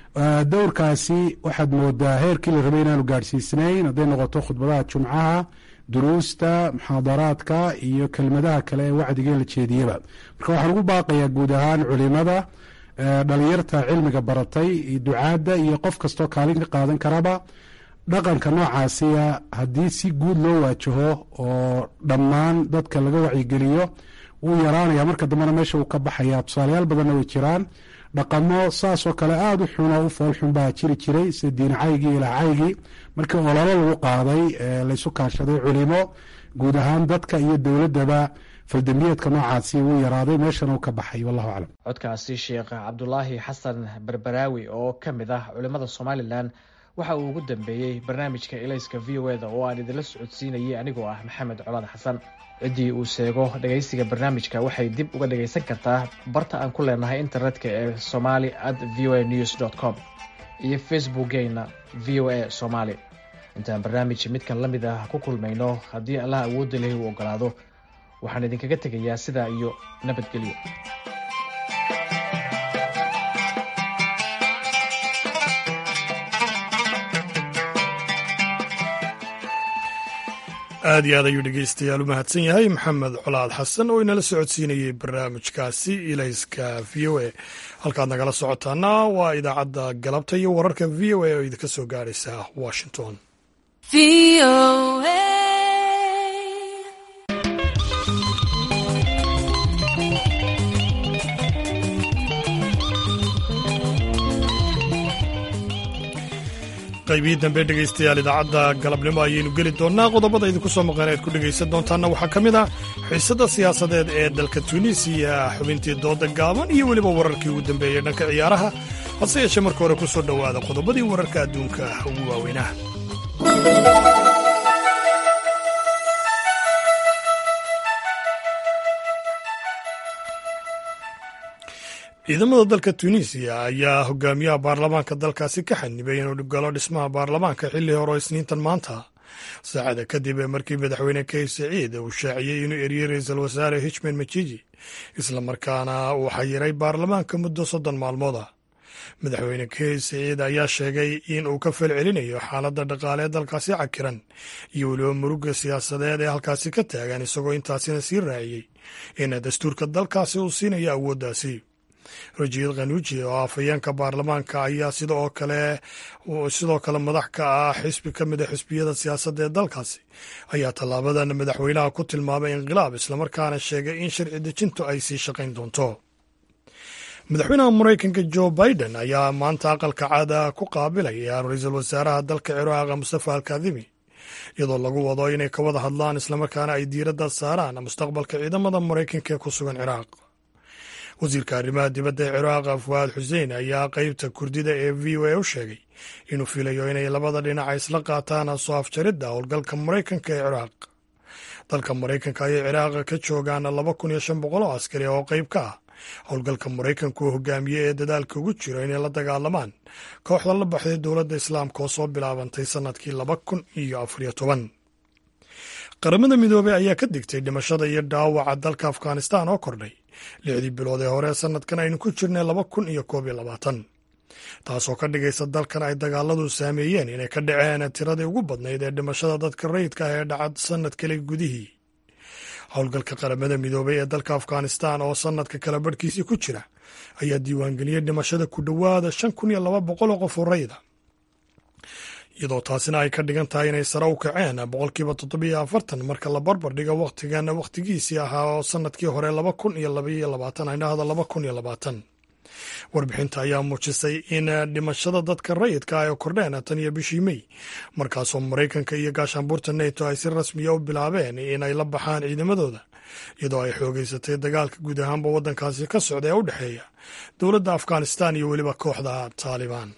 dowrkaasi waxaad moodaa heerkii la rabay inaanu gaadhsiisnayn hadday noqoto khudbadaha jumcaha duruusta muxaadaraadka iyo kelmadaha kale ee wacdiga la jeediyaba marka waxaan ugu baaqayaa guud ahaan culimada dhalinyarta cilmiga baratay ducaadda iyo qof kastoo kaalin ka qaadan karaba dhaqanka noocaasiya haddii si guud loo waajaho oo dhammaan dadka laga wacyigeliyo wuu yaraanaya marka dambena meesha uu ka baxaya tusaalayaal badanna way jiraan dhaqamo saasoo kale aada u xun oo u foolxun baa jiri jiray sida diinacaygii ilaacaygii markii ololo lagu qaaday laysu kaashaday culimo guud ahaan dadka iyo dowladdaba faldambiyeedka noocaasi wuu yaraaday meeshana uu ka baxay wallahu aclam codkaasi sheekh cabdulaahi xasan berberaawi oo ka mid ah culimmada somalilan waxa uu ugu dambeeyey barnaamijka ilayska v o eda oo aan idinla socodsiinayay anigoo ah maxamed colaad xasan ciddii uu sheego dhegaysiga barnaamijka waxay dib uga dhagaysan kartaa barta aan ku leenahay internetka ee somali at v o a news dt com iyo facebookgeena v o a somaali intaan barnaamij midkan la mid ah ku kulmayno haddii allah awoodda lehi uu ogolaado waxaan idinkaga tegayaa sidaa iyo nabadgelyo aad iyo aad ayuu dhegeystayaal u mahadsan yahay maxamed colaad xasan oo inala socodsiinayey barnaamijkaasi ilayska v o a halkaad nagala socotaana waa idaacadda galabta iyo wararka v o a oo idinka soo gaaraysa washington qaybihii dambe dhegaystayaal idaacadda galabnimo ayaynu geli doonnaa qodobada idinku soo maqan ead ku dhegaysan doontaanna waxaa ka mid ah xiisadda siyaasadeed ee dalka tuuniisiya xubintii dooda gaaban iyo weliba wararkii ugu dambeeyey dhanka ciyaaraha hase yeeshee marka hore ku soo dhowaada qodobadii wararka adduunka ugu waaweynaha ciidamada dalka tunisiya ayaa hogaamiyaha baarlamaanka dalkaasi ka xanibay inuu galo dhismaha baarlamaanka xilli hore oo isniintan maanta saacada kadib ee markii madaxweyne kais saciid uu shaaciyey inuu eriyey ra-iisul wasaare hichman majiji islamarkaana uu xayiray baarlamaanka muddo soddon maalmood ah madaxweyne kais saciid ayaa sheegay in uu ka falcelinayo xaaladda dhaqaale ee dalkaasi cakiran iyo weliba muruga siyaasadeed ee halkaasi ka taagan isagoo intaasina sii raaciyey in dastuurka dalkaasi uu siinayo awooddaasi rajiid khanuuji oo afhayeenka baarlamaanka ayaa sidoo kale sidoo kale madax ka ah xisbi ka mid a xisbiyada siyaasadda ee dalkaasi ayaa tallaabadan madaxweynaha ku tilmaamay inqilaab islamarkaana sheegay in sharci dejintu ay sii shaqayn doonto madaxweynaha maraykanka jo biden ayaa maanta aqalka caada ku qaabilaya ra-iisul wasaaraha dalka ciraaqa mustafa alkadimi iyadoo lagu wado inay ka wada hadlaan islamarkaana ay diiradda saaraan mustaqbalka ciidamada maraykanka ee ku sugan ciraaq wasiirka arrimaha dibadda ee ciraaq fuwaad xuseen ayaa qeybta kurdida ee v o a u sheegay inuu filayo inay labada dhinac isla qaataan soo afjaridda howlgalka maraykanka ee ciraaq dalka maraykanka ayay ciraaq ka joogaan laba kun iyo shan boqol oo askari oo qeyb ka ah howlgalka maraykanku uu hogaamiye ee dadaalka ugu jiro inay la dagaalamaan kooxda la baxday dowladda islaamka oo soo bilaabantay sannadkii laba kun iyo afariyo toban qaramada midoobey ayaa ka digtay dhimashada iyo dhaawaca dalka afghanistan oo kordhay lixdii bilood ee hore sanadkan aynu ku jirnay laba kun iyo koob iyo labaatan taasoo ka dhigaysa dalkan ay dagaaladu saameeyeen inay ka dhaceen tiradii ugu badnayd ee dhimashada dadka rayidka ah ee dhacad sannad kale gudihii howlgalka qaramada midoobey ee dalka afghanistan oo sannadka kala barhkiisii ku jira ayaa diiwaangeliyey dhimashada ku dhowaada shan kun iyo laba boqol oo qof oo rayida iyadoo taasina ay ka dhigan tahay inay sare u kaceen boqolkiiba toddobiyo afartan marka la barbar dhiga wakhtigan wakhtigiisii ahaa oo sannadkii hore laba kun iyo labaiyo labaatan aydhahda laba kun iyo labaatan warbixinta ayaa muujisay in dhimashada dadka rayidka ay kordheen tan iyo bishii mey markaasoo maraykanka iyo gaashaanbuurta neto ay si rasmiya u bilaabeen inay la baxaan ciidamadooda iyadoo ay xoogeysatay dagaalka guud ahaanba waddankaasi ka socda ee u dhexeeya dowladda afghanistan iyo weliba kooxda taalibaan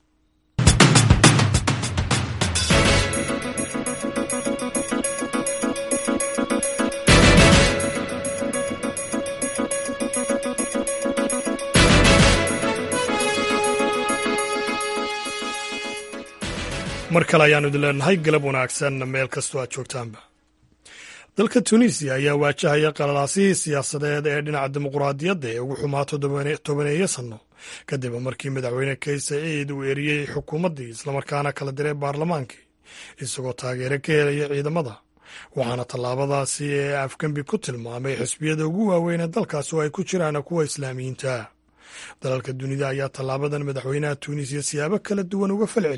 mar kale ayaanu idin leenahay galab wanaagsan meel kastoo aad joogtaanba dalka tunisiya ayaa waajahaya qalalaasihii siyaasadeed ee dhinaca dimuquraadiyadda ee ugu xumaato tobaneeyo sanno kadib markii madaxweyne kais saciid uu eriyey xukuumaddii islamarkaana kala diray baarlamaankii isagoo taageero ka helaya ciidamada waxaana tallaabadaasi ee afgembi ku tilmaamay xisbiyada ugu waaweyn ee dalkaas oo ay ku jiraan kuwa islaamiyiinta dalalka dunida ayaa tallaabadan madaxweynaha tuunisiya siyaabo kala duwan uga falceliyey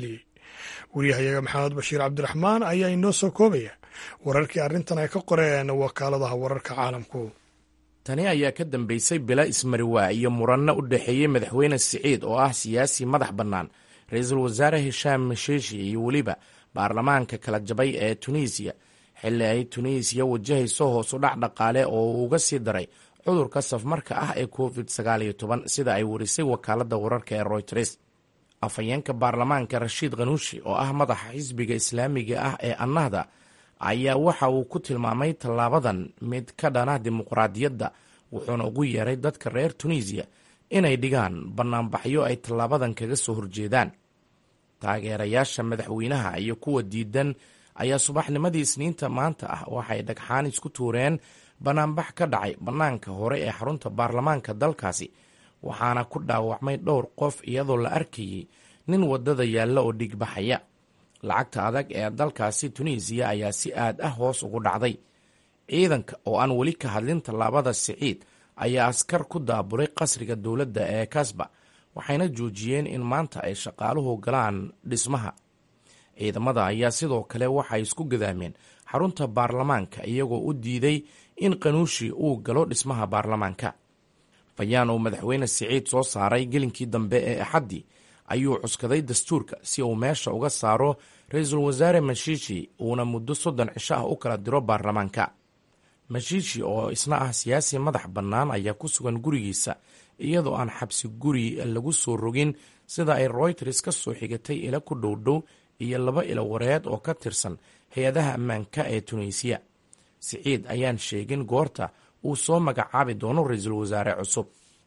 wariyahayaga maxamed bashiir cabdiraxmaan ayaa inoo soo koobaya wararkii arrintan ay ka qoreen wakaaladaha wararka caalamku tani ayaa ka dambeysay bila ismariwaa iyo muranno u dhexeeyey madaxweyne siciid oo ah siyaasi madax bannaan ra-iisul wasaare hishaam mashiishi iyo weliba baarlamaanka kala jabay ee tunisiya xilli ay tunisiya wajahayso hoosu dhac dhaqaale oo uu uga sii daray cudurka safmarka ah ee covid sagaaliyo toban sida ay warisay wakaaladda wararka ee royters afhayeenka baarlamaanka rashiid khanuushi oo ah madaxa xisbiga islaamiga ah ee annahda ayaa waxa uu ku tilmaamay tallaabadan mid ka dhana dimuqraadiyadda wuxuuna ugu yeeray dadka reer tunisiya inay dhigaan bannaanbaxyo ay tallaabadan kaga soo horjeedaan taageerayaasha madaxweynaha iyo kuwa diidan ayaa subaxnimadii isniinta maanta ah waxay dhagxaan isku tuureen bannaanbax ka dhacay bannaanka hore ee xarunta baarlamaanka dalkaasi waxaana ku dhaawacmay dhowr qof iyadoo la arkayay nin waddada yaalla oo dhigbaxaya lacagta adag ee dalkaasi tunisiya ayaa si aad ah hoos ugu dhacday ciidanka oo aan weli ka hadlin tallaabada siciid ayaa askar ku daabulay qasriga dowladda ee kasba waxayna joojiyeen in maanta ay shaqaaluhu galaan dhismaha ciidamada ayaa sidoo kale waxay isku gadaameen xarunta baarlamaanka iyagoo u diiday in qanuushi uu galo dhismaha baarlamaanka bayaan uu madaxweyne siciid soo saaray gelinkii dambe ee axaddii ayuu cuskaday dastuurka si uu meesha uga saaro ra-iisul wasaare mashiishi uuna muddo soddon cisho ah u kala diro baarlamaanka mashiishi oo isna ah siyaasi madax bannaan ayaa ku sugan gurigiisa iyadoo aan xabsi guri lagu soo rogin sida ay royters ka soo xigatay ila ku dhowdhow iyo laba ilo wareed oo ka tirsan hay-adaha ammaanka ee tunisiya siciid ayaan sheegin goorta uu soo magacaabi doono ra-iisul wasaare cusub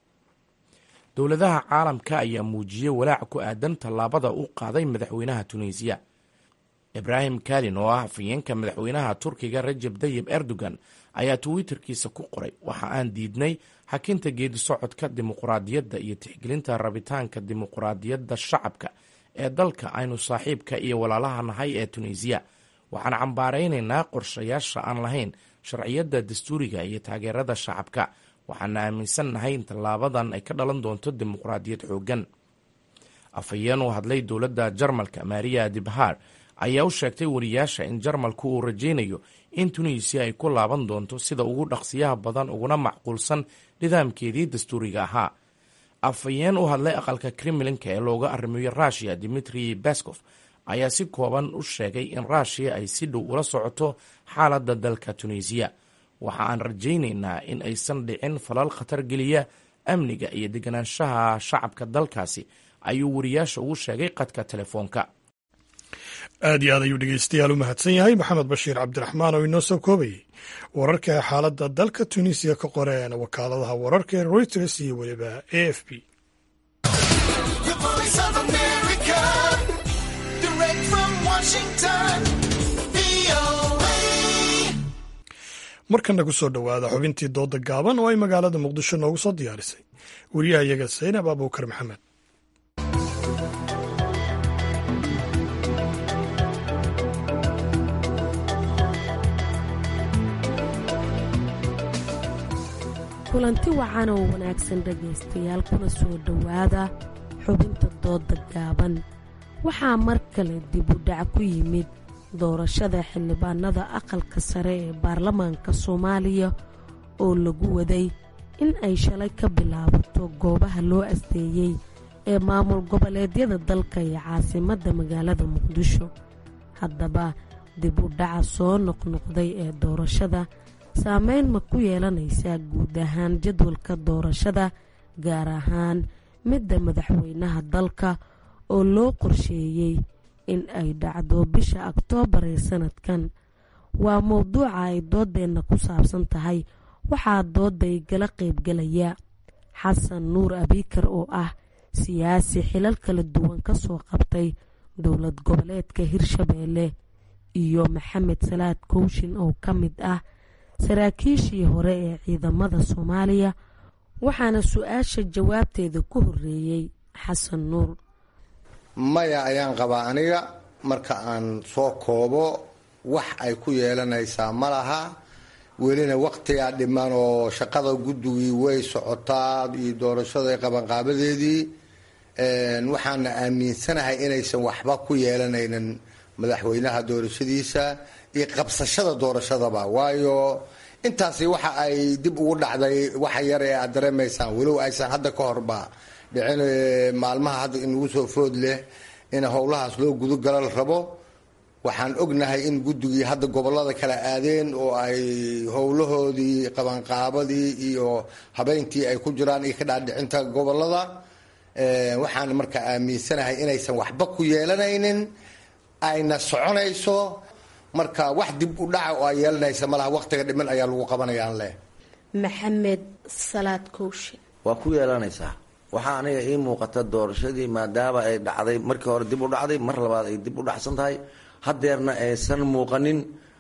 dowladaha caalamka ayaa muujiyey walaac ku aadan tallaabada u qaaday madaxweynaha tunisiya ibraahim kalin oo ah afhayeenka madaxweynaha turkiga rajab dayib erdogan ayaa twitterkiisa ku qoray waxa aan diidnay xakinta geedi socodka dimuqraadiyadda iyo tixgelinta rabitaanka dimuqraadiyadda shacabka ee dalka aynu saaxiibka iyo walaalaha nahay ee tunisiya waxaan cambaaraynaynaa qorshayaasha aan lahayn sharciyadda dastuuriga iyo taageerada shacabka waxaana aaminsannahay in tallaabadan ay ka dhalan doonto dimuqraadiyad xooggan afhayeen u hadlay dowladda jarmalka maria dibhar ayaa u sheegtay wariyaasha in jarmalku uu rajaynayo in tunisiya ay ku laaban doonto sida ugu dhaqsiyaha badan uguna macquulsan nidaamkeedii dastuuriga ahaa afhayeen u hadlay aqalka kremlinka ee looga arrimiyo rushia dimitri baskof ayaa si kooban u sheegay in rushia ay si dhow ula socoto xaaladda dalka tunisiya waxa aan rajaynaynaa in aysan dhicin falal khatar geliya amniga iyo deganaanshaha shacabka dalkaasi ayuu wariyaasha ugu sheegay qadka telefoonka aad iyo aad ayuu dhegeystayaal u mahadsan yahay maxamed bashiir cabdiraxmaan oo inoo soo koobayay wararka xaaladda dalka tunisiya ka qoreen wakaaladaha wararka ee reuters iyo weliba a f b markana ku soo dhowaada xubintii dooda gaaban oo ay magaalada muqdisho noogu soo diyaarisay wariyaha iyaga saynab abuukar maxamed kulanti wacan oo wanaagsan dhegaystayaal kuna soo dhowaada xubinta dooda gaaban waxaa mar kale dib u dhac ku yimid doorashada xildhibaanada aqalka sare ee baarlamaanka soomaaliya oo lagu waday in ay shalay ka bilaabato goobaha loo asteeyey ee maamul goboleedyada dalka iyo caasimadda magaalada muqdisho haddaba dib u dhaca soo noqnoqday ee doorashada saameyn ma ku yeelanaysaa guud ahaan jadwalka doorashada gaar ahaan midda madaxweynaha dalka oo loo qorsheeyey in ay dhacdo bisha oktoobar ee sanadkan waa mowduuca ay doodeenna ku saabsan tahay waxaa dooda igala qaybgalaya xasan nuur abiikar oo ah siyaasi xilal kala duwan ka soo qabtay dowlad goboleedka hirshabeelle iyo maxamed salaad kowshin oo ka mid ah saraakiishii hore ee ciidamada soomaaliya waxaana su-aasha jawaabteeda ku horeeyey xasan nuur maya ayaan qabaa aniga marka aan soo koobo wax ay ku yeelanaysaa ma laha welina waqtigaa dhiman oo shaqada guddigii way socotaa iyo doorashada qabanqaabadeedii waxaana aaminsanahay inaysan waxba ku yeelanaynin madaxweynaha doorashadiisa iyo qabsashada doorashadaba waayo intaasi waxa ay dib ugu dhacday waxa yar ee aad dareemaysaan walow aysan hadda ka horba dhicin maalmaha hadda inugu soo food leh in howlahaas loo gudogala la rabo waxaan ognahay in guddigii hadda gobolada kala aadeen oo ay howlahoodii qabanqaabadii iyo habeyntii ay ku jiraan iyo ka dhaadhicinta gobolada waxaan marka aaminsanahay inaysan waxba ku yeelanaynin ayna soconayso marka wax dib u dhaca oo ay yeelanaysa malaha waqtiga dhiman ayaa lagu qabanayaan leh maxamed salaad kowshe waa ku yeelanaysaa waxaa aniga ii muuqata doorashadii maadaama ay dhacday markii hore dib u dhacday mar labaad ay dib u dhacsan tahay hadeerna aysan muuqanin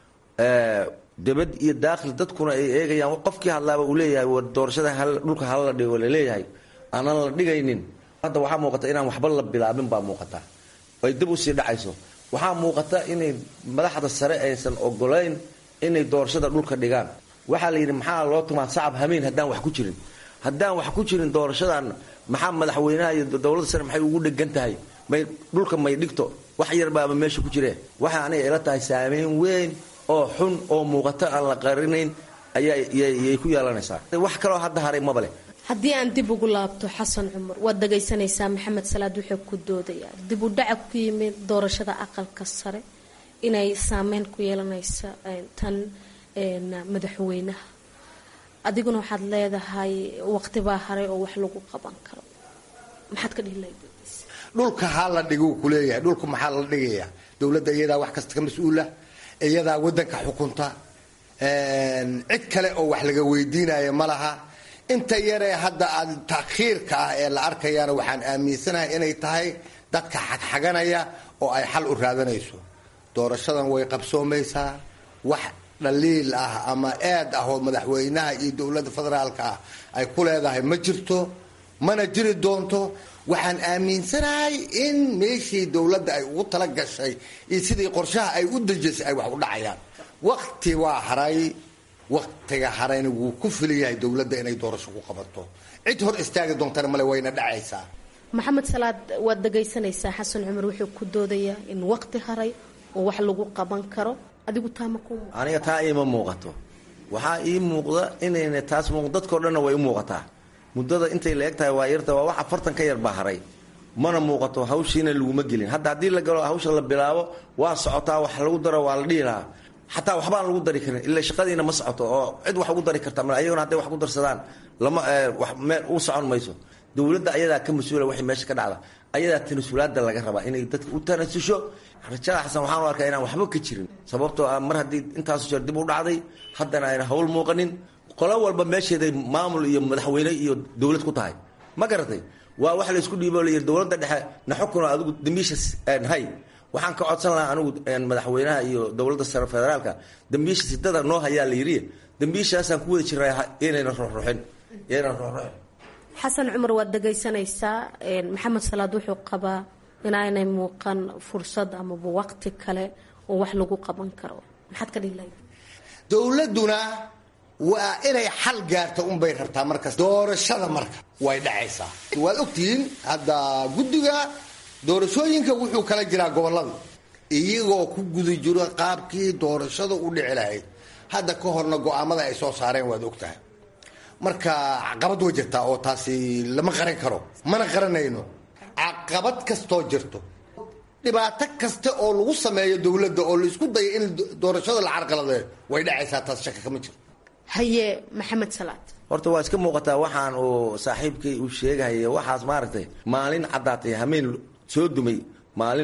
debad iyo daakhil dadkuna ay eegayaan qofkii hadlaaba uu leeyahay war doorashada dhulka hala dhigo laleeyahay aanan la dhigaynin hadda waxaa muuqata inaan waxba la bilaabin baa muuqata ay dib usii dhacayso waxaa muuqata inay madaxda sare aysan ogolayn inay doorashada dhulka dhigaan waxaa la yidhi maxaa loo tumaa sacab hamiin haddaan wax ku jirin haddaan wax ku jirin doorashadan maxaa madaxweynaha iyo dowladda sare maxay ugu dhegan tahay may dhulka may dhigto wax yarbaaba meesha ku jireen waxay aniga ila tahay saameyn weyn oo xun oo muuqato aan la qarinayn ayayay ku yeelanaysaa wax kaloo hadda haray maba leh haddii aan dib ugu laabto xasan cumar waad dhagaysanaysaa maxamed salaad wuxuu ku doodayaa dib u dhaca ku yimid doorashada aqalka sare inay saameyn ku yeelanaysa tan madaxweynaha adiguna waxaad leedahay waqtibaa haray oo wax lagu qaban karo maxaad ka dhihi lahayd dhulka ha la dhiguu kuleeyahay dhulka maxaa la dhigaya dowladda iyadaa wax kasta ka mas-uula iyadaa wadanka xukunta cid kale oo wax laga weydiinaya ma laha inta yaree hadda aad takhiirka ah ee la arkayaana waxaan aaminsanahay inay tahay dadka xagxaganaya oo ay xal u raadanayso doorashadan way qabsoomaysaa wax dhaliil ah ama eed ah oo madaxweynaha iyo dowladda federaalka ah ay ku leedahay ma jirto mana jiri doonto waxaan aaminsanahay in meeshii dowladda ay ugu tala gashay iyo sidii qorshaha ay u dejisay ay wax u dhacayaan waqti waa haray waqtiga harayna wuu ku filayahay dowladda inay doorasho ku qabato cid hor istaagi doontana male wayna dhacaysaa maxamed salaad waad dhagaysanaysaa xasan cumar wuxuu ku doodayaa in waqti haray oo wax lagu qaban karo adigu taama ku aniga taa iima muuqato waxaa ii muuqda inayna taas muuq dadkao dhanna way u muuqataa muddada intay la eg tahay waa yarta waa wax afartan ka yar baa haray mana muuqato hawshiina laguma gelin hadda haddii la galo hawsha la bilaabo waa socotaa wax lagu daro waa la dhihi lahaa xataa waxbaan lagu dari karin ila shaqadiina ma socoto oo cid wax ugu dari karta mal ayagona hadday wax ku darsadaan lama wax meel u socon mayso dowladda ayadaa ka mas-uula waxay meesha ka dhacda ayadaa tanasulaada laga rabaa inay dadka u tanasusho rajada xasan waxaan u arkaa inaan waxba ka jirin sababtoo ah mar haddii intaasu jeer dib u dhacday haddana ayna hawl muuqanin qolo walba meesheeday maamul iyo madaxweyne iyo dowlad ku tahay ma garatay waa wax laysku dhiibo layii dowladda dhexe na xukun adigu dambiisha hay waxaan ka codsan lahaa anigu madaxweynaha iyo dowladda sare federaalka dambiisha sidada noo hayaa la yidhi dambiishaasaan ku wada jiraa inayna ruxruxin inayna ruxruxin xasan cumar waad dhagaysanaysaa maxamed salaad wuxuu qabaa inaanay muuqan fursad amaba waqti kale oo wax lagu qaban karo maxaad ka dhihi lahayd dowladduna waa inay xal gaarto unbay rabtaa markas doorashada marka way dhacaysaa waad ogtihiin hadda guddiga doorashooyinka wuxuu kala jiraa gobolada iyagoo ku guda jiro qaabkii doorashada u dhici lahayd hadda ka horna go-aamada ay soo saareen waad ogtahay marka caqabad way jirtaa oo taasi lama qaran karo mana qaranayno caqabad kastoo jirto dhibaato kasta oo lagu sameeyo dowladda oo laisku dayo in doorashada la carqaladeeyo way dhacaysaa taas shaka kama jirto haye maxamed salaad horta waa iska muuqataa waxaan uu saaxiibkay uu sheegahaya waxaas maaragtay maalin caddaatay hameen soo dumay maalin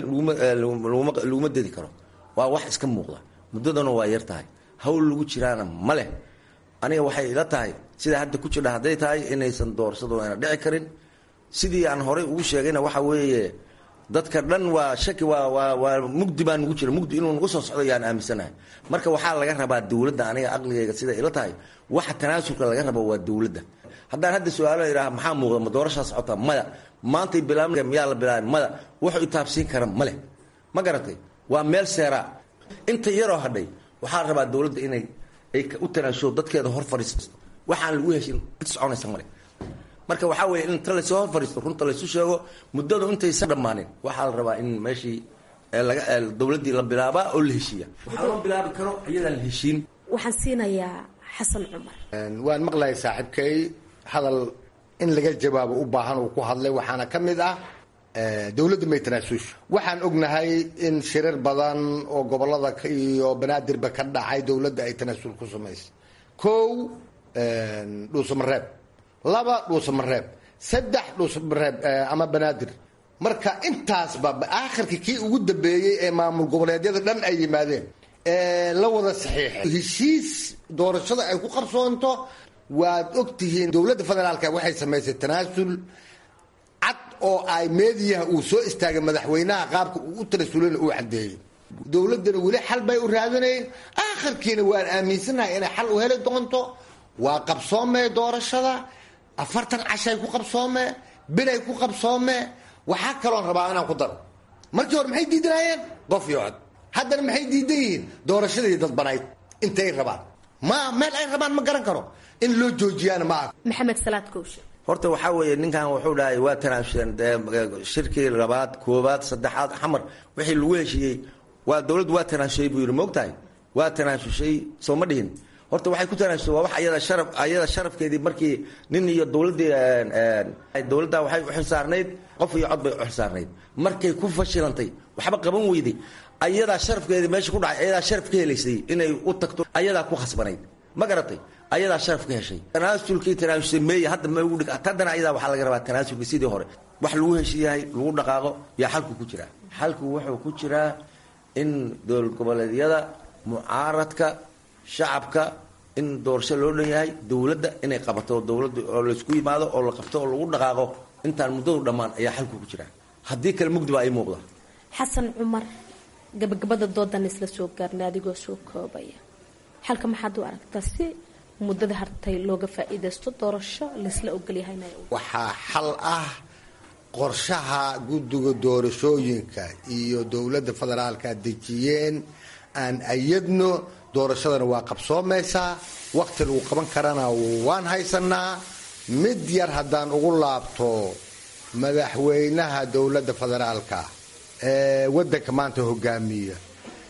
laguma dedi karo waa wax iska muuqda muddadana waa yar tahay hawl lagu jiraana ma leh aniga waxay ila tahay sidaa hadda ku jidha hadday tahay inaysan doorashadu ayna dhici karin sidii aan horey ugu sheegayna waxa weeye dadka dhan waa shaki waa waa waa mugdi baa nugu jira mugdi inuu nagu soo socdo yaan aaminsanahay marka waxaa laga rabaa dowladda aniga aqligayga sida ila tahay waxa tanaasulka laga rabo waa dowladda haddaan hadda su-aalo idhaha maxaa muuqda ma doorashaa socota maya maantay bilaab miyaa la bilaabay maya wuxuu itaabsiin kara ma leh ma garatay waa meel seeraa inta yaroo hadhay waxaa rabaa dowladda inay ay u tanaasulo dadkeeda hor fadhiisato waxaan lagu heshin cid soconaysa male marka waxaa weeye in inta lasoo hor fadhiisto runta laysu sheego muddadu intaysan dhammaanin waxaa la rabaa in meeshii laga dowladdii la bilaabaa oo la heshiiya waxaa loo bilaabi karo iyadaan la heshiin waxaan siinayaa xasan cumar waan maqlayay saaxiibkay hadal in laga jawaabo u baahan uu ku hadlay waxaana ka mid ah dowladda may tanaasuusha waxaan ognahay in shirar badan oo gobolada iyo banaadirba ka dhacay dowladda ay tanaasul ku samaysay kow dhuusamareeb laba dhuusamareeb saddex dhuusamareeb ama banaadir marka intaasba aakhirka kii ugu dambeeyey ee maamul goboleedyada dhan ay yimaadeen la wada saxiixay heshiis doorashada ay ku qarsoonto waad ogtihiin dowladda federaalka waxay samaysay tanaasul cad oo ay meediyaha uu soo istaagay madaxweynaha qaabka uu u tanaasulana uu cadeeyey dowladdana weli xal bay u raadinayeen aakhirkiina waan aaminsanahay inay xal u heli doonto waa qabsoomee doorashada afartan cashay ku qabsoomee bilay ku qabsoomee waxaa kaloon rabaa inaan ku daro markii hore maxay diidanaayeen qof iyo cod haddana maxay diidan yihiin doorashadii dadbanayd intay rabaan ma meel ay rabaan ma garan karo in loo joojiyaana ma aha maxamed salaad kowshe horta waxaa weeye ninkan wuxuu dhahay waa tanaasuleen shirkii labaad koobaad saddexaad xamar wixii lagu heshiiyey waa dowladdu waa tanaasushay buu yidhi moogtahay waa tanaasushay soo ma dhihin horta waxay ku tanaasusay waa wax ayada sharaf ayada sharafkeedii markii nin iyo dowladdii dowladda waxay u xilsaarnayd qof iyo cod bay u xilsaarnayd markay ku fashilantay waxba qaban weyday ayadaa sharafkeedii meesha ku dhacay ayadaa sharaf ka helaysay inay u tagto ayadaa ku khasbanayd ma garatay ayadaa sharaf ka heshay tanaasulkii tanaasulsay meeye hadda ma ugu dhig haddana ayadaa waxaa laga rabaa tanaasulkii sidii hore wax lagu heshiiyahay lagu dhaqaaqo yaa xalku ku jiraa xalku wuxuu ku jiraa in dowlad goboleedyada mucaaradka shacabka in doorasho loo dhan yahay dowladda inay qabato dowladda oo laysku yimaado oo la qabto oo lagu dhaqaaqo intaan muddadu dhammaan ayaa xalku ku jiraa haddii kale mugdi baa ii muuqda xasan cumar gabagabada doodan isla soo gaarnay adigoo soo koobaya xalka maxaad u aragtaa si muddada hartay looga faa-iidaysto doorasho laysla ogolyahayna waxaa xal ah qorshaha guddiga doorashooyinka iyo dowladda federaalka dejiyeen aan ayadno doorashadana waa qabsoomaysaa wakti lagu qaban karana waan haysanaa mid yar haddaan ugu laabto madaxweynaha dowladda federaalka ee wadanka maanta hogaamiya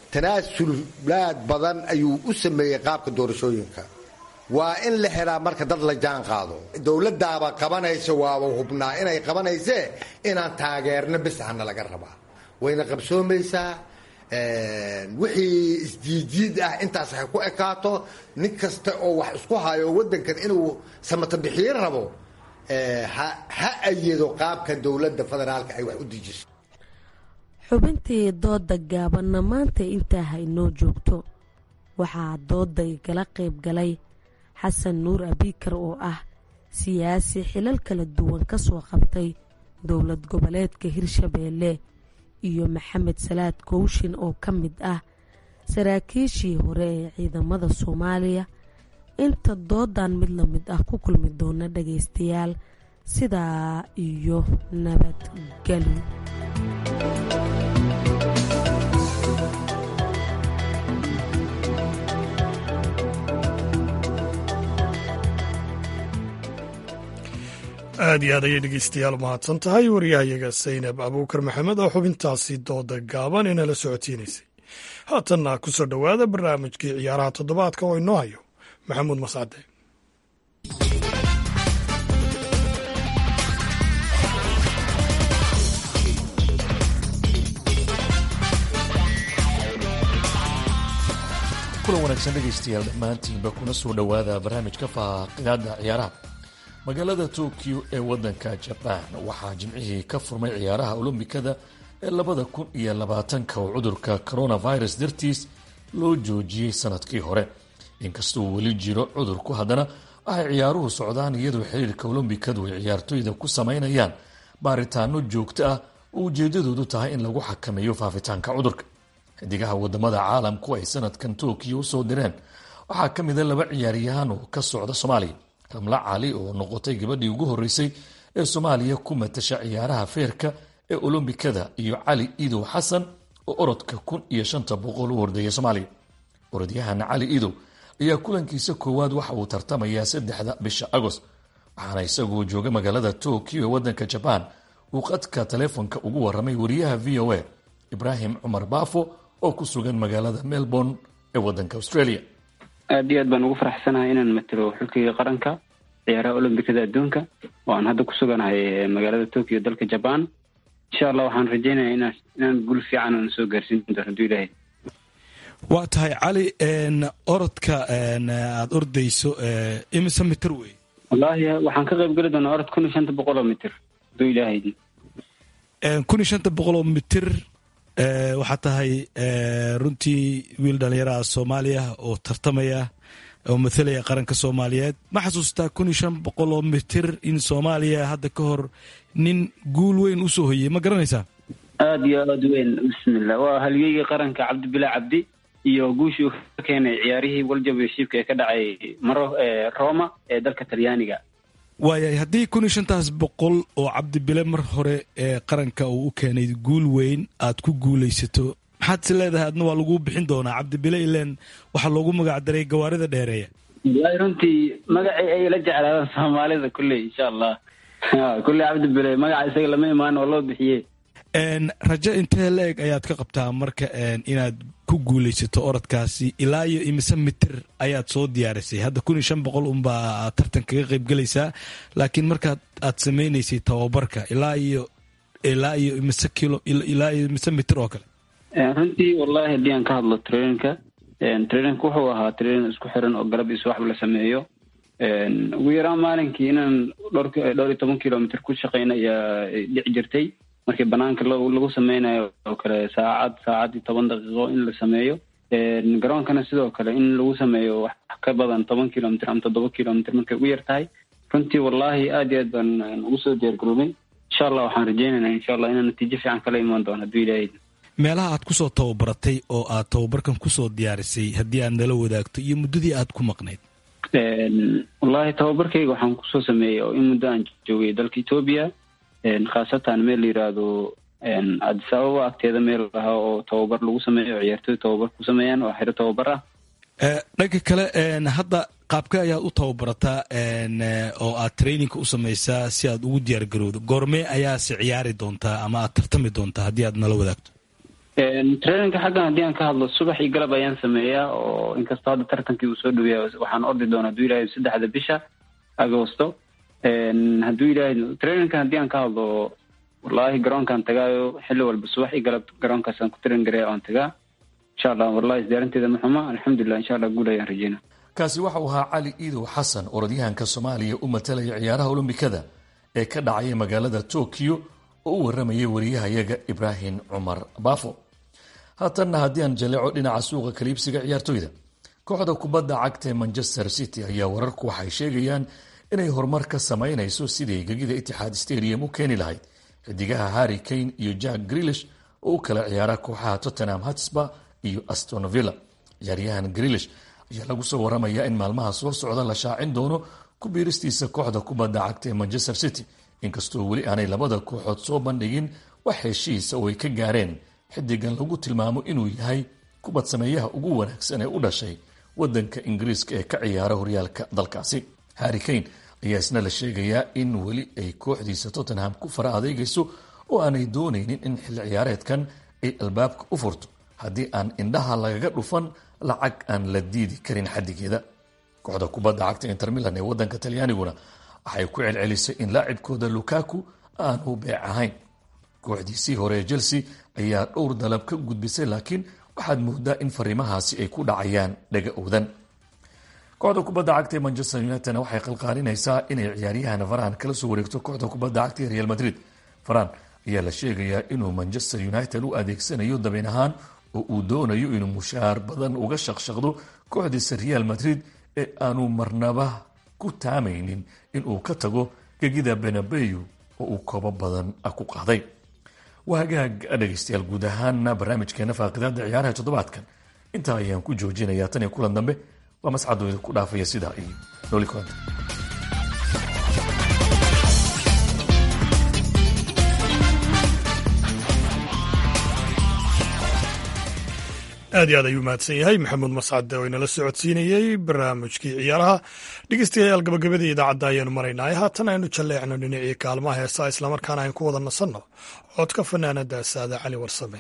tanaasulaad badan ayuu u sameeyey qaabka doorashooyinka waa in la helaa marka dad la jaan qaado dowladaaba qabanaysa waaba hubnaa inay qabanaysee inaan taageerno bis ahna laga rabaa wayna qabsoomaysaa wixii isjiidjiid ah intaas hay ku ekaato nin kasta oo wax isku hayo wadankan inuu samata bixiyo rabo ha ayado qaabka dowladda federaalka ay wax u dejiso xubintii dooda gaabanna maanta intaa haynoo joogto waxaa dooday gala qayb galay xasan nuur abiikar oo ah siyaasi xilal kala duwan ka soo qabtay dowlad goboleedka hirshabeelle iyo maxamed salaad kowshin oo ka mid ah saraakiishii hore ee ciidamada soomaaliya inta doodan mid la mid ah ku kulmi doona dhagaystayaal sidaa iyo nabadgelyo aad iyo aad ayay dhegeystayaal u mahadsan tahay waryahayaga saynab abuukar maxamed oo xubintaasi dooda gaaban inala socotiinaysay haatanna ku soo dhowaada barnaamijkii ciyaaraha toddobaadka oo inoo hayo maxamuud mascade kulan wanaagsan dhegaystayaal dhammaantiinba kuna soo dhowaada barnaamijka faaqidaada ciyaaraha magaalada tokyo ee wadanka jabaan waxaa jimcihii ka furmay ciyaaraha olombikada ee labada kun iyo labaatanka oo cudurka coronavirus dartiis loo joojiyey sanadkii hore inkastoo weli jiro cudurku haddana waxay ciyaaruhu socdaan iyadoo xiriirka olombikadu ay ciyaartoyda ku samaynayaan baaritaano joogto ah oo ujeedadoodu tahay in lagu xakameeyo faafitaanka cudurka xidigaha wadamada caalamku ay sanadkan tokyo usoo direen waxaa ka mida laba ciyaaryahaan oo ka socda soomaaliya ramla cali oo noqotay gabadhii ugu horeysay ee soomaaliya ku matasha ciyaaraha feerka ee olombikada iyo cali idow xasan oo orodka kun iyo shanta boqol u hordeeya soomaaliya orodyahan cali idow ayaa kulankiisa koowaad waxa uu tartamayaa saddexda bisha agost waxaana isagoo jooga magaalada tokyo ee waddanka jabaan uu qadka taleefonka ugu waramay wariyaha v o a ibraahim cumar baafo oo ku sugan magaalada melbourne ee waddanka australia aada iyo aad baan ugu faraxsanahay inaan matalo xulkayga qaranka ciyaaraha olombikada adduunka oo aan hadda ku suganahay magaalada tokyo dalka jaban insha allah waxaan rajeynaya inaan inaan gul fiican aan soo gaarsiin doono haduu ilaahay waa tahay cali orodka aada ordayso imise mitir wey wallaahi waxaan ka qayb geli doonaa orod kun iyo shanta boqol oo mitir haduu ilaahay kun iyo shanta boqol oo mitir waxaa tahay runtii wiil dhalinyaraha soomaaliya oo tartamaya oo mathalaya qaranka soomaaliyeed ma xasuustaa kun iyo shan boqol oo mitir in soomaaliya hadda ka hor nin guul weyn usoo hoyey ma garanaysaa aada iyo aada weyn bismillah waa halyeygii qaranka cabdibilaa cabdi iyo guushii uu ka keenay ciyaarihii waljabeshiibka ee ka dhacay maro roma ee dalka talyaaniga waayahay haddii kun iyo shantaas boqol oo cabdibile mar hore ee qaranka uu u keenay guul weyn aad ku guulaysato maxaad is leedahay adna waa lagu bixin doonaa cabdibile ilen waxaa loogu magac daray gawaarida dheereeya wallaahi runtii magacii ay la jeclaadaan soomaalida kulley insha allah kulley cabdibile magaca isaga lama imaan oo loo bixiye rajo intee la eg ayaad ka qabtaa marka inaad ku guulaysato orodkaasi ilaa iyo imise mitir ayaad soo diyaarisay hadda kun iyo shan boqol unbaa aad tartan kaga qaybgelaysaa laakiin markaad aad sameynaysay tababarka ilaa iyo ilaa iyo imise kilo ilaa iyo imise mitir oo kale runtii wallahi haddii aan ka hadlo traininka traininka wuxuu ahaa trainin isku xiran oo galab iyo subaxba la sameeyo ugu yaraan maalinkii inaan dhowr dhowr iyo toban kilomitr ku shaqeyna ayaa dhici jirtay markii banaanka lagu sameynayo oo kale saacad saacad iyo toban daqiiqo in la sameeyo garoonkana sidoo kale in lagu sameeyo wax ka badan toban kilomitr ama toddoba kilomitr markay ugu yar tahay runtii wallahi aada iyo aad baan ugu soo diyaargaroobay insha allah waxaan rajeynaynaa insha allah inaan natiijo fiican kala imaan doono hadduu ilaahay meelaha aad kusoo tababaratay oo aad tababarkan kusoo diyaarisay haddii aad nala wadaagto iyo muddadii aad ku maqnayd wallahi tababarkayga waxaan kusoo sameeyey oo in muddo aan joogay dalka etoobiya khaasatan meel la yiraahdo addis ababa agteeda meel lahaa oo tababar lagu sameeyo ciyaartooy tababar ku sameeyaan oo xiro tababar ah dhanka kale hadda qaabka ayaad u tababarataa oo aad traininka u samaysaa si aad ugu diyaar garowdo goormee ayaase ciyaari doontaa ama aad tartami doontaa haddii aad nala wadaagto traininka xaggan haddii aan ka hadlo subax iyo galab ayaan sameeyaa oo inkastoo hadda tartankii uu soo dhaweeya waxaan ordi doona hadduu ilaahay saddexda bisha agosto hadduu ilaahay traininka haddii aan ka hadlo wallahi garoonkaan tagaayo xilli walba subax iyo galab garoonkaasaan ku train gareya oan tagaa insha allah wallahi isdiyaarinteeda ma xuma alxamdulilah insha allah guul ayaan rajeynaa kaasi waxa uu ahaa cali iidow xasan orodyahanka soomaaliya u matalaya ciyaaraha olombikada ee ka dhacaya magaalada tokyo oo u waramayay wariyahayaga ibraahim cumar baafo haatanna haddii aan jaleeco dhinaca suuqa kaliibsiga ciyaartoyda kooxda kubadda cagta ee manchester city ayaa wararku waxay sheegayaan inay horumar ka samaynayso sidii gegida itixaad stadium u keeni lahayd xidigaha harry kane iyo jack grilish oo u kala ciyaara kooxaha tottenham hatsba iyo astonvilla ciyaaryahan grilish ayaa lagu soo waramayaa in maalmaha soo socda la shaacin doono ku biiristiisa kooxda kubadda cagta ee manchester city inkastoo weli aanay labada kooxood soo bandhigin wax heshiisa oo ay ka gaareen xidigan lagu tilmaamo inuu yahay kubad sameeyaha ugu wanaagsan ee u dhashay wadanka ingiriiska ee ka ciyaara horyaalka dalkaasi harry kane ayaa isna la sheegayaa in weli ay kooxdiisa tottenham ku fara adeegayso oo aanay doonaynin in xilli ciyaareedkan ay albaabka u furto haddii aan indhaha lagaga dhufan lacag aan la diidi karin xadigeeda kooxda kubadda cagta inter milan ee wadanka talyaaniguna waxay ku celcelisay in laacibkooda lukaku aanu beec ahayn kooxdiisii hore ee chelsea ayaa dhowr dalab ka gudbisay laakiin waxaad moodaa in fariimahaasi ay ku dhacayaan dhaga owdan kooxda kubadda cagta ee manchester unitedna waxay qalqaalinaysaa inay ciyaaryahan varan kala soo wareegto kooxda kubadda cagta ee real madrid varan ayaa la sheegayaa inuu manchester united u adeegsanayo dabeen ahaan oo uu doonayo inuu mushaar badan uga shaqshaqdo kooxdiisa real madrid ee aanu marnaba ku taamaynin inuu ka tago gegida benabeyu oo uu koobo badan ku qaaday waa hagaag dhegaystayaal guud ahaana barnaamijkeena faaqidaada ciyaaraha toddobaadkan intaa ayaan ku joojinayaa tan iyo kulan dambe waa mascadooda ku dhaafaya sidaa iyo nooli kulanta aad iyo aad ayuu mahadsan yahay maxamuud mascade oo inala socodsiinayey barnaamijkii ciyaaraha dhegeystayaal gabagabadii idaacadda ayaanu maraynaa haatan aynu jalleecno dhinacii kaalmaha heesaa islamarkaana aynu ku wada nasanno codka fanaanada saada cali warsame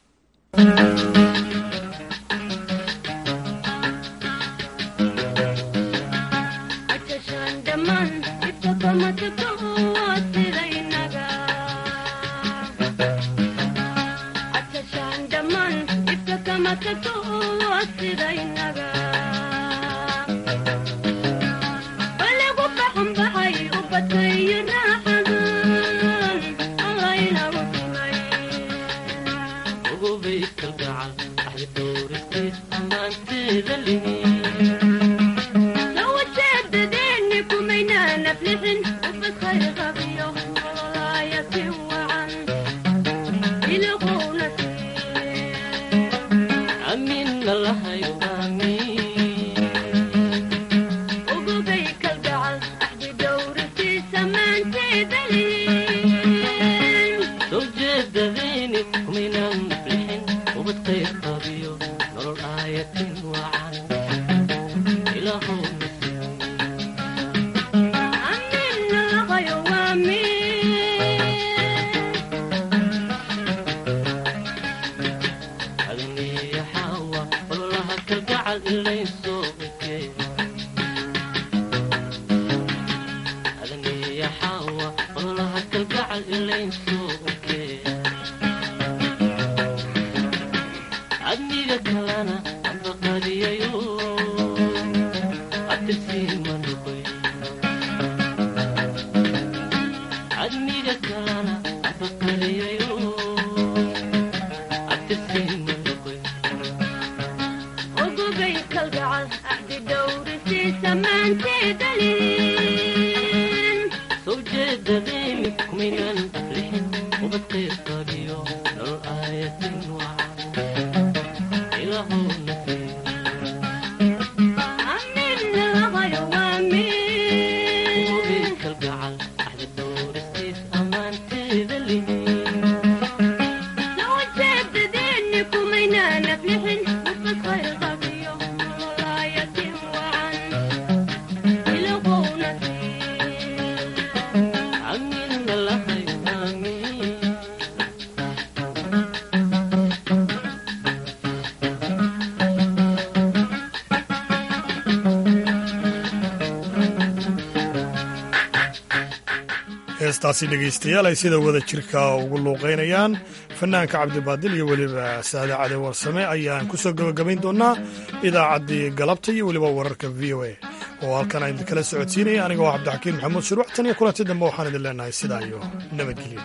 heestaasi dhegaystayaal ay sida wada jirka ugu luuqaynayaan fanaanka cabdibaadil iyo weliba saade cade warsame ayaan ku soo gebagabayn doonaa idaacaddii galabta iyo weliba wararka v o a oo halkan aan idinkala socodsiinaya aniga oo cabdixakiin maxamuud shuruuc tan iyo kulanti dambe waxaan idin leenahay sidaa iyo nabadgelyo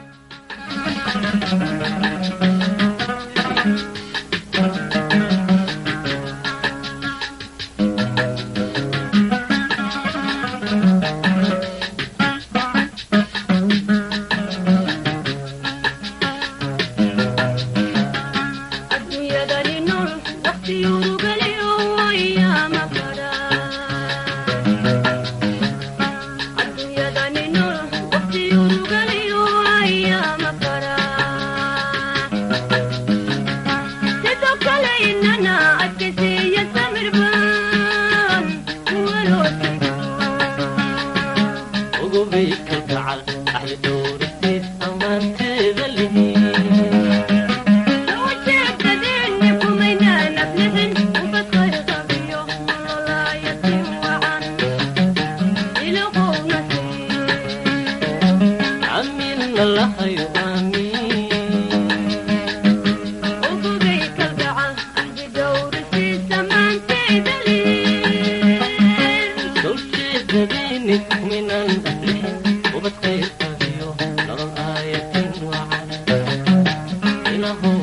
ubadkaysayo nolol aayatin wacan